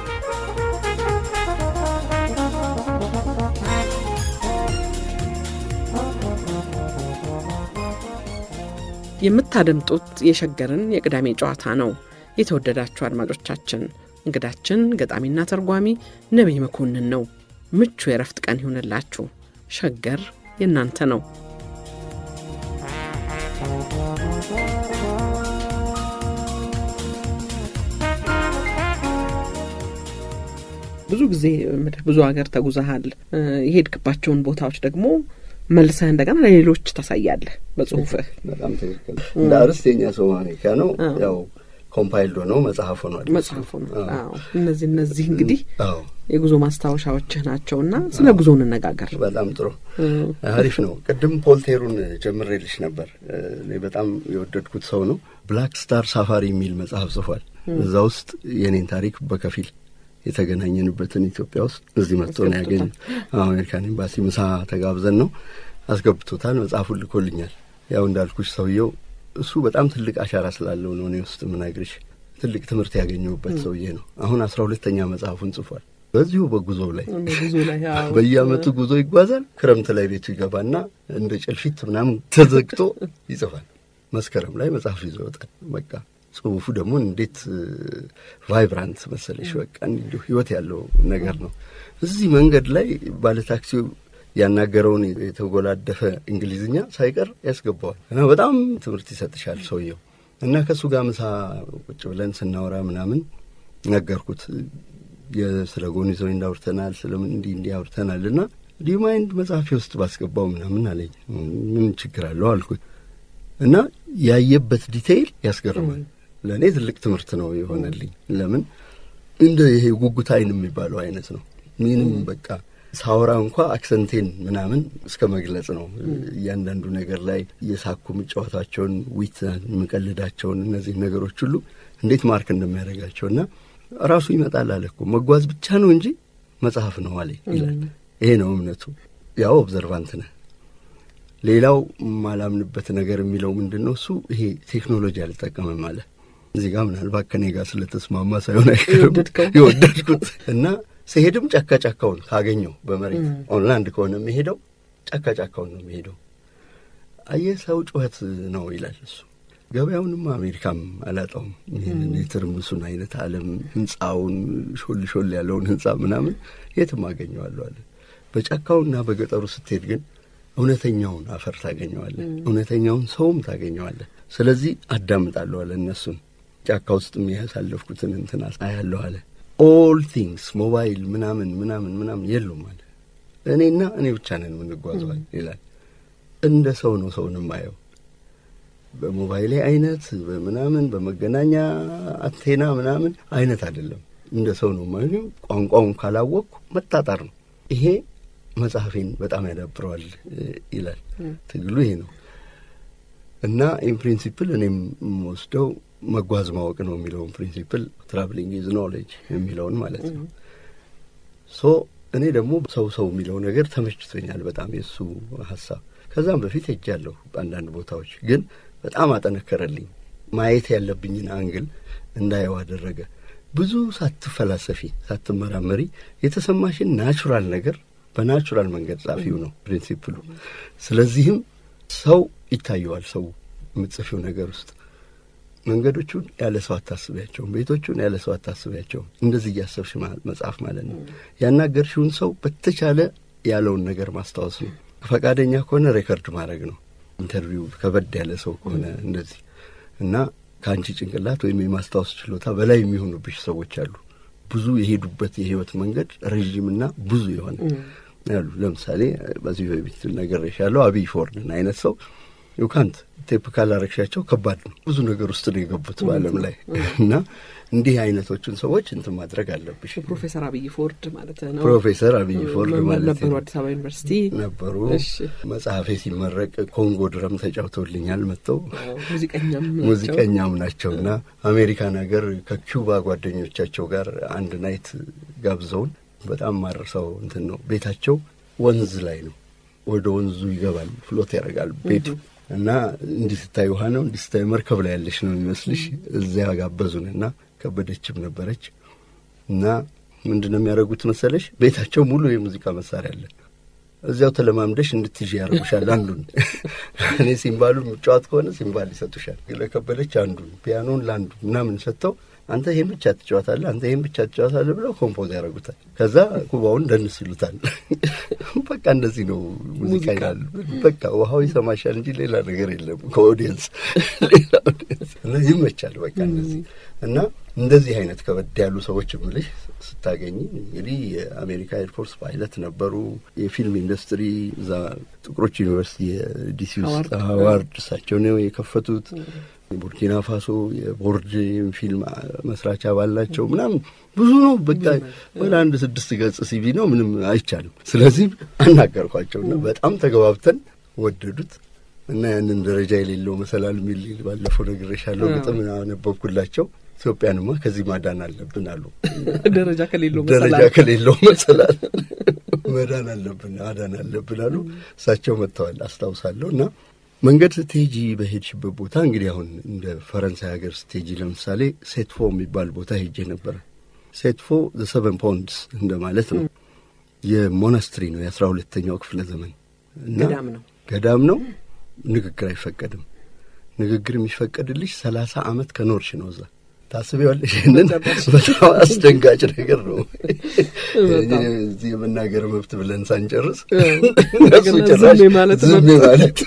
የምታደምጡት የሸገርን የቅዳሜ ጨዋታ ነው። የተወደዳችሁ አድማጮቻችን እንግዳችን ገጣሚና ተርጓሚ ነቢይ መኮንን ነው። ምቹ የረፍት ቀን ይሁንላችሁ። ሸገር የእናንተ ነው። ብዙ ጊዜ ምድር ብዙ ሀገር ተጉዘሃል። እ፣ የሄድክባቸውን ቦታዎች ደግሞ መልሰህ እንደገና ለሌሎች ታሳያለህ በጽሁፍህ። በጣም ትክክል። እንደ አርዕስት የኛ ሰው አሜሪካ ነው። አዎ። ያው ኮምፓይልድ ሆነው መጽሐፍ ሆኗል። መጽሐፉ ነው። አዎ። አዎ እነዚህ እነዚህ እንግዲህ አዎ የጉዞ ማስታወሻዎችህ ናቸውና ስለ ጉዞ እንነጋገር። በጣም ጥሩ እ፣ አሪፍ ነው። ቅድም ፖልቴሩን ጀምሬልሽ ነበር። እኔ በጣም የወደድኩት ሰው ነው። ብላክ ስታር ሳፋሪ የሚል መጽሐፍ ጽፏል። እዛ ውስጥ የኔን ታሪክ በከፊል የተገናኘንበትን ኢትዮጵያ ውስጥ እዚህ መጥቶ ነው ያገኝ አሜሪካን ኤምባሲ ምሳ ተጋብዘን ነው አስገብቶታል። መጽሐፉን ልኮልኛል። ያው እንዳልኩሽ ሰውየው እሱ በጣም ትልቅ አሻራ ስላለው ነው እኔ ውስጥ ምነግርሽ ትልቅ ትምህርት ያገኘሁበት ሰውዬ ነው። አሁን አስራ ሁለተኛ መጽሐፉን ጽፏል። በዚሁ በጉዞው ላይ ጉዞ ላይ አዎ። በየአመቱ ጉዞ ይጓዛል። ክረምት ላይ ቤቱ ይገባና እንደ ጭልፊት ምናምን ተዘግቶ ይጽፋል። መስከረም ላይ መጽሐፍ ይዞ ይወጣል። በቃ ጽሁፉ ደግሞ እንዴት ቫይብራንት መሰለሽ! በቃ እንዲሁ ህይወት ያለው ነገር ነው። እዚህ መንገድ ላይ ባለታክሲው ያናገረውን የተጎላደፈ እንግሊዝኛ ሳይቀር ያስገባዋል እና በጣም ትምህርት ይሰጥሻል ሰውየው እና ከእሱ ጋር ምሳ ቁጭ ብለን ስናወራ ምናምን ነገርኩት ስለ ጎን ይዘው እንዳውርተናል ስለምን እንዲህ እንዲህ አውርተናል እና ዲማይንድ መጽሐፌ ውስጥ ባስገባው ምናምን አለኝ። ምን ችግር አለው አልኩት እና ያየበት ዲቴይል ያስገርማል። ለእኔ ትልቅ ትምህርት ነው የሆነልኝ። ለምን እንደ ይሄ ጉጉት አይን የሚባለው አይነት ነው። ምንም በቃ ሳወራ እንኳ አክሰንቴን ምናምን እስከ መግለጽ ነው። እያንዳንዱ ነገር ላይ እየሳኩ የምጫወታቸውን ዊት የምቀልዳቸውን እነዚህ ነገሮች ሁሉ እንዴት ማርክ እንደሚያደርጋቸው እና ራሱ ይመጣል አለ እኮ መጓዝ ብቻ ነው እንጂ መጽሐፍ ነው አለ ይላል። ይሄ ነው እምነቱ። ያው ኦብዘርቫንት ነህ። ሌላው ማላምንበት ነገር የሚለው ምንድን ነው? እሱ ይሄ ቴክኖሎጂ አልጠቀምም አለ። እዚህ ጋር ምናልባት ከኔ ጋር ስለተስማማ ሳይሆን አይቀርም የወደድከው? የወደድኩት እና ስሄድም ጫካ ጫካውን ካገኘው በመሬት ኦንላንድ ከሆነ የሚሄደው ጫካ ጫካውን ነው የሚሄደው። አየህ ሰው ጩኸት ነው ይላል እሱ። ገበያውንም አሜሪካም አላጣውም። ይህንን የትርምሱን አይነት ዓለም ህንፃውን ሾል ሾል ያለውን ህንፃ ምናምን የትም አገኘዋለሁ አለ። በጫካውና በገጠሩ ስትሄድ ግን እውነተኛውን አፈር ታገኘዋለህ፣ እውነተኛውን ሰውም ታገኘዋለህ። ስለዚህ አዳምጣለሁ አለ እነሱን ጫካ ውስጥ የሚያሳለፍኩትን እንትን አያለሁ አለ። ኦል ቲንግስ ሞባይል ምናምን ምናምን ምናምን የሉም አለ። እኔና እኔ ብቻ ነን የምንጓዘዋል ይላል። እንደ ሰው ነው ሰውን የማየው። በሞባይሌ አይነት በምናምን በመገናኛ አንቴና ምናምን አይነት አይደለም። እንደ ሰው ነው ማለት ቋንቋውን ካላወቅኩ መጣጣር ነው። ይሄ መጽሐፌን በጣም ያዳብረዋል ይላል። ትግሉ ይሄ ነው እና ኢን ፕሪንሲፕል እኔም የምወስደው መጓዝ ማወቅ ነው የሚለውን ፕሪንሲፕል ትራቭሊንግ ኢዝ ኖሌጅ የሚለውን ማለት ነው። ሶ እኔ ደግሞ ሰው ሰው የሚለው ነገር ተመችቶኛል በጣም የእሱ ሀሳብ። ከዛም በፊት ሄጃለሁ በአንዳንድ ቦታዎች፣ ግን በጣም አጠነከረልኝ። ማየት ያለብኝን አንግል እንዳየው አደረገ። ብዙ ሳትፈላሰፊ ሳትመራመሪ የተሰማሽን ናቹራል ነገር በናቹራል መንገድ ጻፊው ነው ፕሪንሲፕሉ። ስለዚህም ሰው ይታየዋል። ሰው የምትጽፊው ነገር ውስጥ መንገዶቹን ያለ ሰው አታስቢያቸውም፣ ቤቶቹን ያለ ሰው አታስቢያቸውም። እንደዚህ እያሰብሽ መጽሐፍ ማለት ነው። ያናገርሽውን ሰው በተቻለ ያለውን ነገር ማስታወስ ነው። ፈቃደኛ ከሆነ ሬከርድ ማድረግ ነው። ኢንተርቪው ከበድ ያለ ሰው ከሆነ እንደዚህ እና ከአንቺ ጭንቅላት ወይም የማስታወስ ችሎታ በላይ የሚሆኑብሽ ሰዎች አሉ። ብዙ የሄዱበት የህይወት መንገድ ረዥምና ብዙ የሆነ ያሉ ለምሳሌ በዚህ በፊት ነግሬሻለሁ። አብይ ፎርድን አይነት ሰው ዩካንት ቴፕ ካላረግሻቸው ከባድ ነው። ብዙ ነገር ውስጥ ነው የገቡት በዓለም ላይ እና እንዲህ አይነቶቹን ሰዎች እንትን ማድረግ አለብሽ። ፕሮፌሰር አብይ ፎርድ ማለት ነው። ፕሮፌሰር አብይ ፎርድ ማለት ነበሩ። አዲስ አበባ ዩኒቨርሲቲ ነበሩ። መጽሐፌ ሲመረቅ ኮንጎ ድረም ተጫውተውልኛል መጥተው ሙዚቀኛም ሙዚቀኛም ናቸው እና አሜሪካን ሀገር ከኪውባ ጓደኞቻቸው ጋር አንድ ናይት ጋብዘውን በጣም ማረሳው እንትን ነው። ቤታቸው ወንዝ ላይ ነው። ወደ ወንዙ ይገባል፣ ፍሎት ያደርጋል ቤቱ እና እንዲህ ስታይ ውሃ ነው፣ እንዲህ ስታይ መርከብ ላይ ያለሽ ነው የሚመስልሽ። እዚያ ጋበዙን እና ከበደችም ነበረች እና ምንድን ነው የሚያደርጉት መሰለሽ? ቤታቸው ሙሉ የሙዚቃ መሳሪያ አለ። እዚያው ተለማምደሽ እንድትይዥ ያደርጉሻል። አንዱን እኔ ሲምባሉ የሚጫወት ከሆነ ሲምባል ይሰጡሻል። ለከበደች አንዱን፣ ፒያኖን ለአንዱ ምናምን ሰጥተው አንተ ይሄን ብቻ ትጫወታለህ፣ አንተ ይሄን ብቻ ትጫወታለህ ብለው ኮምፖዝ ያደርጉታል። ከዛ ኩባውን ደንስ ይሉታል። በቃ እንደዚህ ነው ሙዚቃ ይላል። በቃ ውሃው ይሰማሻል እንጂ ሌላ ነገር የለም ከኦዲየንስ ሌላ ኦዲየንስ እና ይመቻል። በቃ እንደዚህ እና እንደዚህ አይነት ከበድ ያሉ ሰዎች ምልሽ ስታገኝ እንግዲህ የአሜሪካ ኤርፎርስ ፓይለት ነበሩ። የፊልም ኢንዱስትሪ እዛ ጥቁሮች ዩኒቨርሲቲ የዲሲ ውስጥ ሀዋርድ እሳቸው ነው የከፈቱት። ቡርኪና ፋሶ የቦርድ ፊልም መስራች አባል ናቸው። ምናምን ብዙ ነው። በቃ ወደ አንድ ስድስት ገጽ ሲቪ ነው፣ ምንም አይቻልም። ስለዚህ አናገርኳቸውና በጣም ተገባብተን ወደዱት እና ያንን ደረጃ የሌለው መሰላል የሚል ባለፈው ነግሬሻለሁ ግጥም አነበብኩላቸው። ኢትዮጵያንማ ከዚህ ማዳን አለብን አሉ። ደረጃ ከሌለው ደረጃ ከሌለው መሰላል መዳን አለብን ማዳን አለብን አሉ። እሳቸው መጥተዋል አስታውሳለሁ እና መንገድ ስትሄጂ በሄድሽበት ቦታ እንግዲህ አሁን እንደ ፈረንሳይ ሀገር ስትሄጂ ለምሳሌ ሴትፎ የሚባል ቦታ ሄጄ ነበረ። ሴትፎ ዘ ሰቨን ፖንድስ እንደማለት ነው። የሞናስትሪ ነው የአስራ ሁለተኛው ክፍለ ዘመን እና ገዳም ነው ገዳም ነው። ንግግር አይፈቀድም። ንግግር የሚፈቀድልሽ ሰላሳ ዓመት ከኖርሽ ነው እዛ ታስቢዋለሽ። ይህንን በጣም አስደንጋጭ ነገር ነው። እዚህ የመናገር መብት ብለን ሳንጨርስ እነሱ ጭራሽ ዝም ማለት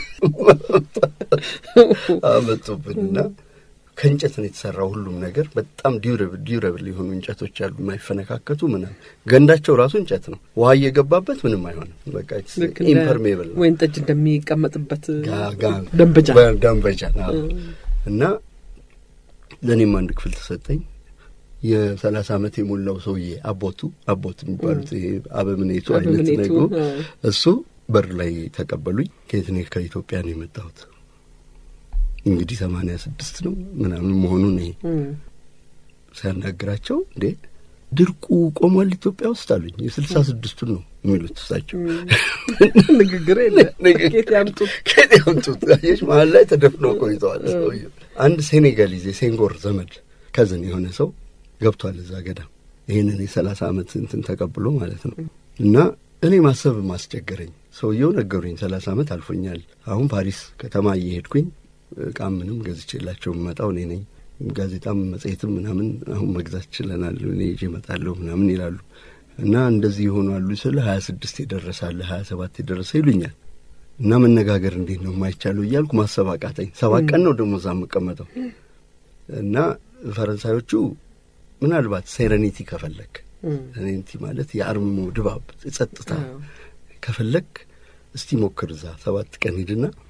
አመጡብን እና ከእንጨት ነው የተሰራው ሁሉም ነገር። በጣም ዲዩረብል ዲዩረብል የሆኑ እንጨቶች አሉ የማይፈነካከቱ ምናምን። ገንዳቸው ራሱ እንጨት ነው። ውሃ እየገባበት ምንም አይሆንም። በቃ ኢምፐርሜብል ነው። ወይን ጠጅ እንደሚቀመጥበት ጋ- ደንበጃ ደንበጃ አዎ። እና ለእኔም አንድ ክፍል ተሰጠኝ። የሰላሳ ዓመት የሞላው ሰውዬ አቦቱ አቦት የሚባሉት ይሄ አበምኔቱ አይነት አበምኔቱ፣ ነገሩ አዎ። እሱ በር ላይ ተቀበሉኝ። ከየት እኔ ከኢትዮጵያ ነው የመጣሁት እንግዲህ ሰማንያ ስድስት ነው ምናምን መሆኑን ይሄ ሲያናግራቸው እንዴ ድርቁ ቆሟል ኢትዮጵያ ውስጥ አሉኝ። የስልሳ ስድስቱን ነው የሚሉት እሳቸው። ንግግር የለ ኬት ያምጡት ከኔ ያምጡት አየሽ፣ መሀል ላይ ተደፍነው ቆይተዋል ሰውዬው። አንድ ሴኔጋሊዝ የሴንጎር ዘመድ ከዝን የሆነ ሰው ገብቷል እዛ ገዳም ይህንን የሰላሳ ዓመት እንትን ተቀብሎ ማለት ነው። እና እኔ ማሰብ ማስቸገረኝ ሰውየው ነገሩኝ። ሰላሳ ዓመት አልፎኛል። አሁን ፓሪስ ከተማ እየሄድኩኝ እቃም ምንም ገዝቼላቸው የምመጣው እኔ ነኝ። ጋዜጣም መጽሔትም ምናምን አሁን መግዛት ችለናል፣ እኔ ይዤ እመጣለሁ ምናምን ይላሉ። እና እንደዚህ ይሆናሉ ስለ ሀያ ስድስት የደረሳለ ሀያ ሰባት የደረሰ ይሉኛል። እና መነጋገር እንዴት ነው የማይቻለው እያልኩ ማሰብ አቃተኝ። ሰባት ቀን ነው ደግሞ እዛ የምቀመጠው እና ፈረንሳዮቹ ምናልባት ሴረኒቲ ከፈለክ ሴረኒቲ ማለት የአርምሞ ድባብ ጸጥታ ከፈለክ እስቲ ሞክር እዛ ሰባት ቀን ሂድና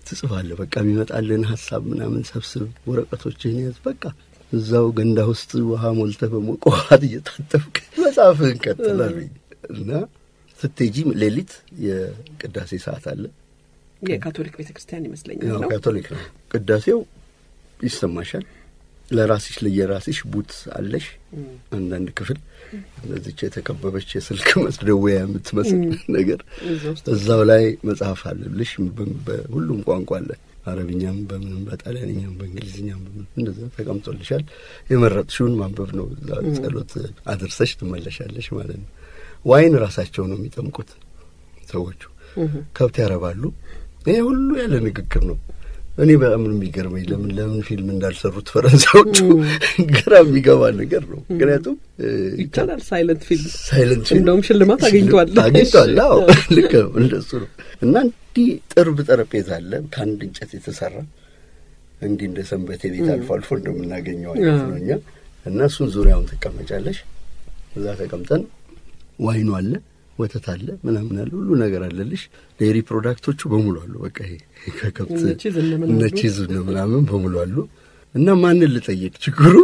ትጽፋለህ። በቃ የሚመጣልን ሀሳብ ምናምን ሰብስብ፣ ወረቀቶችህን ያዝ። በቃ እዛው ገንዳ ውስጥ ውሃ ሞልተህ በሞቀ ውሃት እየታጠብክ መጽሐፍህን ቀጥላሉኝ እና ስትሄጂ ሌሊት የቅዳሴ ሰዓት አለ። የካቶሊክ ቤተ ክርስቲያን ይመስለኛል ያው ነው። ካቶሊክ ነው። ቅዳሴው ይሰማሻል። ለራስሽ ለየራስሽ ቡት አለሽ። አንዳንድ ክፍል እነዚች የተከበበች የስልክ መስደወያ የምትመስል ነገር እዛ ውስጥ እዛው ላይ መጽሐፍ አለልሽ። በ- በሁሉም ቋንቋ አለ። አረብኛም፣ በምንም በጣሊያንኛም፣ በእንግሊዝኛም በምንም እንደዛ ተቀምጦልሻል። የመረጥሽውን ማንበብ ነው። እዛ ጸሎት አድርሰሽ ትመለሻለሽ ማለት ነው። ዋይን ራሳቸው ነው የሚጠምቁት ሰዎቹ። ከብት ያረባሉ። ይሄ ሁሉ ያለ ንግግር ነው። እኔ በጣም ነው የሚገርመኝ ለምን ለምን ፊልም እንዳልሰሩት ፈረንሳዮቹ ግራ የሚገባ ነገር ነው። ምክንያቱም እ, ይቻላል ሳይለንት ፊልም ሳይለንት ፊልም እንደውም ሽልማት አግኝቷል። አግኝቷል። አዎ ልክ ነው፣ እንደሱ ነው። እና እንዲህ ጥርብ ጠረጴዛ አለ ከአንድ እንጨት የተሰራ እንዲህ እንደ ሰንበቴ ቤት አልፎ አልፎ እንደምናገኘው አይነት ነው እኛ እና እሱን ዙሪያውን ትቀመጫለሽ። እዛ ተቀምጠን ዋይኑ አለ፣ ወተት አለ፣ ምናምን አለ፣ ሁሉ ነገር አለልሽ። ዴሪ ፕሮዳክቶቹ በሙሉ አሉ። በቃ ይሄ ከከብት እነ ቺዝ እነ ምን እነ አሉ? ቺዝ እነ ምናምን በሙሉ አሉ። እና ማንን ልጠይቅ? ችግሩ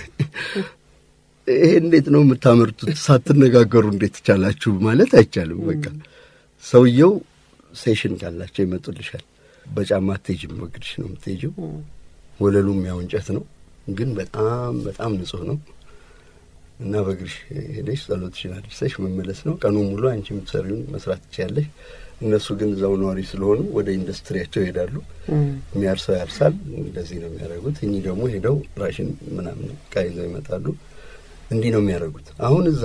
ይሄ እንዴት ነው የምታመርቱት? ሳትነጋገሩ እንዴት ይቻላችሁ ማለት አይቻልም። በቃ ሰውየው ሴሽን ካላቸው ይመጡልሻል። በጫማ አትሄጂም፣ በእግርሽ ነው የምትሄጂው። ወለሉም ያው እንጨት ነው፣ ግን በጣም በጣም ንጹህ ነው እና በእግርሽ ሄደሽ ጸሎትሽን አድርሰሽ መመለስ ነው። ቀኑን ሙሉ አንቺ የምትሰሪውን መስራት ትችያለሽ። እነሱ ግን እዛው ነዋሪ ስለሆኑ ወደ ኢንዱስትሪያቸው ይሄዳሉ። የሚያርሰው ያርሳል። እንደዚህ ነው የሚያደርጉት። እኚህ ደግሞ ሄደው ራሽን ምናምን ዕቃ ይዘው ይመጣሉ። እንዲህ ነው የሚያደርጉት። አሁን እዛ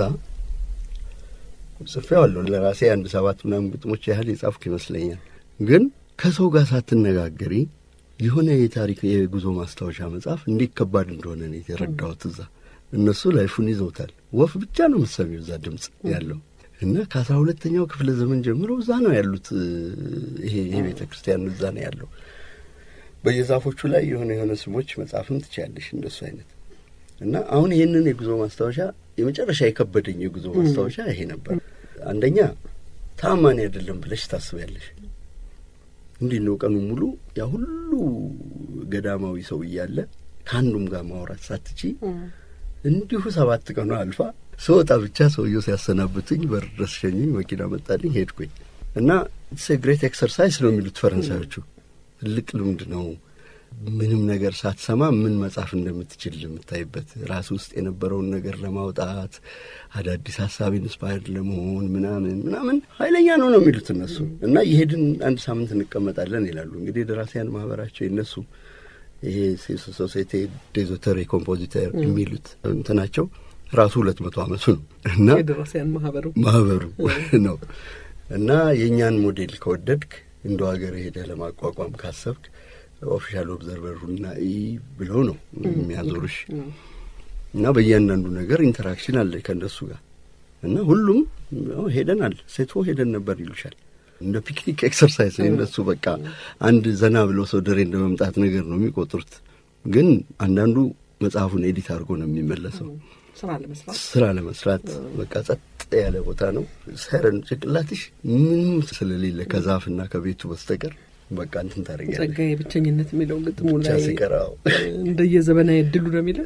ጽፌዋለሁ ለራሴ አንድ ሰባት ምናምን ግጥሞች ያህል የጻፍኩ ይመስለኛል። ግን ከሰው ጋር ሳትነጋገሪ የሆነ የታሪክ የጉዞ ማስታወሻ መጽሐፍ እንዴት ከባድ እንደሆነ ነው የተረዳሁት። እዛ እነሱ ላይፉን ይዘውታል። ወፍ ብቻ ነው የምትሰሚው እዛ ድምፅ ያለው እና ከአስራ ሁለተኛው ክፍለ ዘመን ጀምሮ እዛ ነው ያሉት። ይሄ ይሄ ቤተ ክርስቲያን እዛ ነው ያለው። በየዛፎቹ ላይ የሆነ የሆነ ስሞች መጻፍም ትችያለሽ እንደሱ አይነት እና አሁን ይህንን የጉዞ ማስታወሻ የመጨረሻ የከበደኝ የጉዞ ማስታወሻ ይሄ ነበር። አንደኛ ታማኒ አይደለም ብለሽ ታስቢያለሽ። እንዲህ ነው ቀኑ ሙሉ ያ ሁሉ ገዳማዊ ሰው እያለ ከአንዱም ጋር ማውራት ሳትቺ እንዲሁ ሰባት ቀኑ አልፋ ስወጣ ብቻ ሰውየው ሲያሰናብቱኝ በር ድረስ ሸኙኝ። መኪና መጣልኝ፣ ሄድኩኝ እና ኢትስ ግሬት ኤክሰርሳይዝ ነው የሚሉት ፈረንሳዮቹ። ትልቅ ልምድ ነው። ምንም ነገር ሳትሰማ ምን መጻፍ እንደምትችል የምታይበት ራስ ውስጥ የነበረውን ነገር ለማውጣት አዳዲስ ሀሳብ ኢንስፓየርድ ለመሆን ምናምን ምናምን ኃይለኛ ነው ነው የሚሉት እነሱ እና የሄድን አንድ ሳምንት እንቀመጣለን ይላሉ። እንግዲህ ደራሲያን ማህበራቸው የነሱ ይሄ ሶሳይቲ ዴዞተር ኮምፖዚተር የሚሉት እንትናቸው ራሱ ሁለት መቶ ዓመቱ ነው እና የደራሲያን ማህበሩ ማህበሩ ነው እና የእኛን ሞዴል ከወደድክ እንደ ሀገር ሄደህ ለማቋቋም ካሰብክ ኦፊሻል ኦብዘርቨሩና ኢ ብለው ነው የሚያዞርሽ እና በእያንዳንዱ ነገር ኢንተራክሽን አለ ከእነሱ ጋር እና ሁሉም ያው ሄደናል፣ ሴትፎ ሄደን ነበር ይሉሻል። እንደ ፒክኒክ ኤክሰርሳይዝ ነው እነሱ በቃ አንድ ዘና ብለው ሰው ደሬ እንደ መምጣት ነገር ነው የሚቆጥሩት። ግን አንዳንዱ መጽሐፉን ኤዲት አድርጎ ነው የሚመለሰው ስራ ለመስራት ስራ ለመስራት በቃ ጸጥ ያለ ቦታ ነው። ሰረን ጭንቅላትሽ ምንም ስለሌለ ከዛፍና ከቤቱ በስተቀር በቃ እንትን ታደርጊያለሽ። ጸጋዬ ብቸኝነት የሚለው ግጥሙ ብቻ ላይ ሲቀራው እንደየዘመናዊ እድሉ ነው የሚለው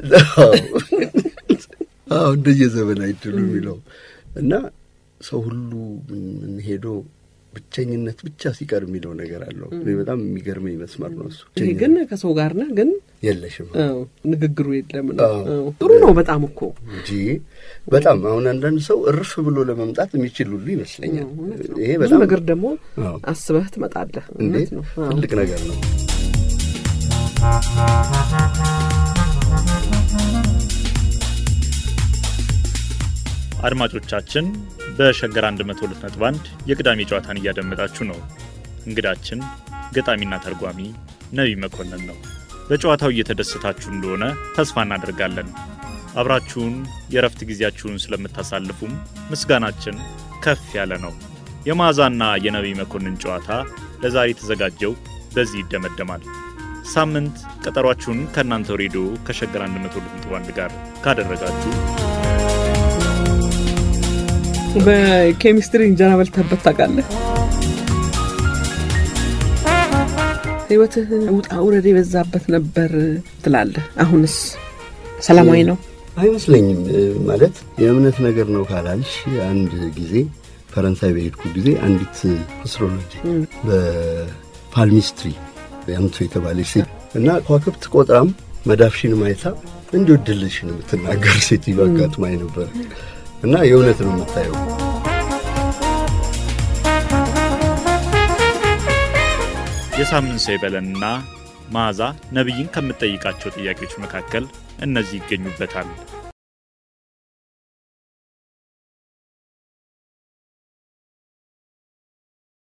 አዎ እንደየዘመን አይድሉ የሚለው እና ሰው ሁሉ ምን ሄዶ ብቸኝነት ብቻ ሲቀር የሚለው ነገር አለው። እኔ በጣም የሚገርመኝ መስመር ነው እሱ። ይሄ ግን ከሰው ጋር ነህ ግን የለሽም አዎ ንግግሩ የለም ነው አዎ። አዎ። ጥሩ ነው በጣም እኮ እንጂ በጣም አሁን አንዳንድ ሰው እርፍ ብሎ ለመምጣት የሚችል ሁሉ ይመስለኛል። እውነት ነው። ይሄ ብዙ በጣም ነገር ደግሞ አዎ። አስበህ ትመጣለህ እንዴ እውነት ነው አዎ። ትልቅ ነገር ነው። አድማጮቻችን በሸገር 102.1 የቅዳሜ ጨዋታን እያደመጣችሁ ነው። እንግዳችን ገጣሚና ተርጓሚ ነቢይ መኮንን ነው። በጨዋታው እየተደሰታችሁ እንደሆነ ተስፋ እናደርጋለን። አብራችሁን የእረፍት ጊዜያችሁን ስለምታሳልፉም ምስጋናችን ከፍ ያለ ነው። የመዓዛና የነቢይ መኮንን ጨዋታ ለዛሬ የተዘጋጀው በዚህ ይደመደማል። ሳምንት ቀጠሯችሁን ከእናንተው ሬዲዮ ከሸገር 102.1 ጋር ካደረጋችሁ በኬሚስትሪ እንጀራ በልተህበት ታውቃለህ? ህይወትህ ውጣ ውረድ የበዛበት ነበር ትላለህ። አሁንስ ሰላማዊ ነው? አይመስለኝም። ማለት የእምነት ነገር ነው ካላልሽ አንድ ጊዜ ፈረንሳይ በሄድኩ ጊዜ አንዲት አስትሮሎጂ በፓልሚስትሪ ያምቶ የተባለች ሴት እና ከዋክብት ቆጥራም መዳፍሽን ማይታ እንዲሁ ድልሽን የምትናገር ሴት አጋጥማኝ ነበር እና የእውነት ነው የምታየው። የሳምንት ሰው ይበለንና መዓዛ ነቢይን ከምትጠይቃቸው ጥያቄዎች መካከል እነዚህ ይገኙበታል።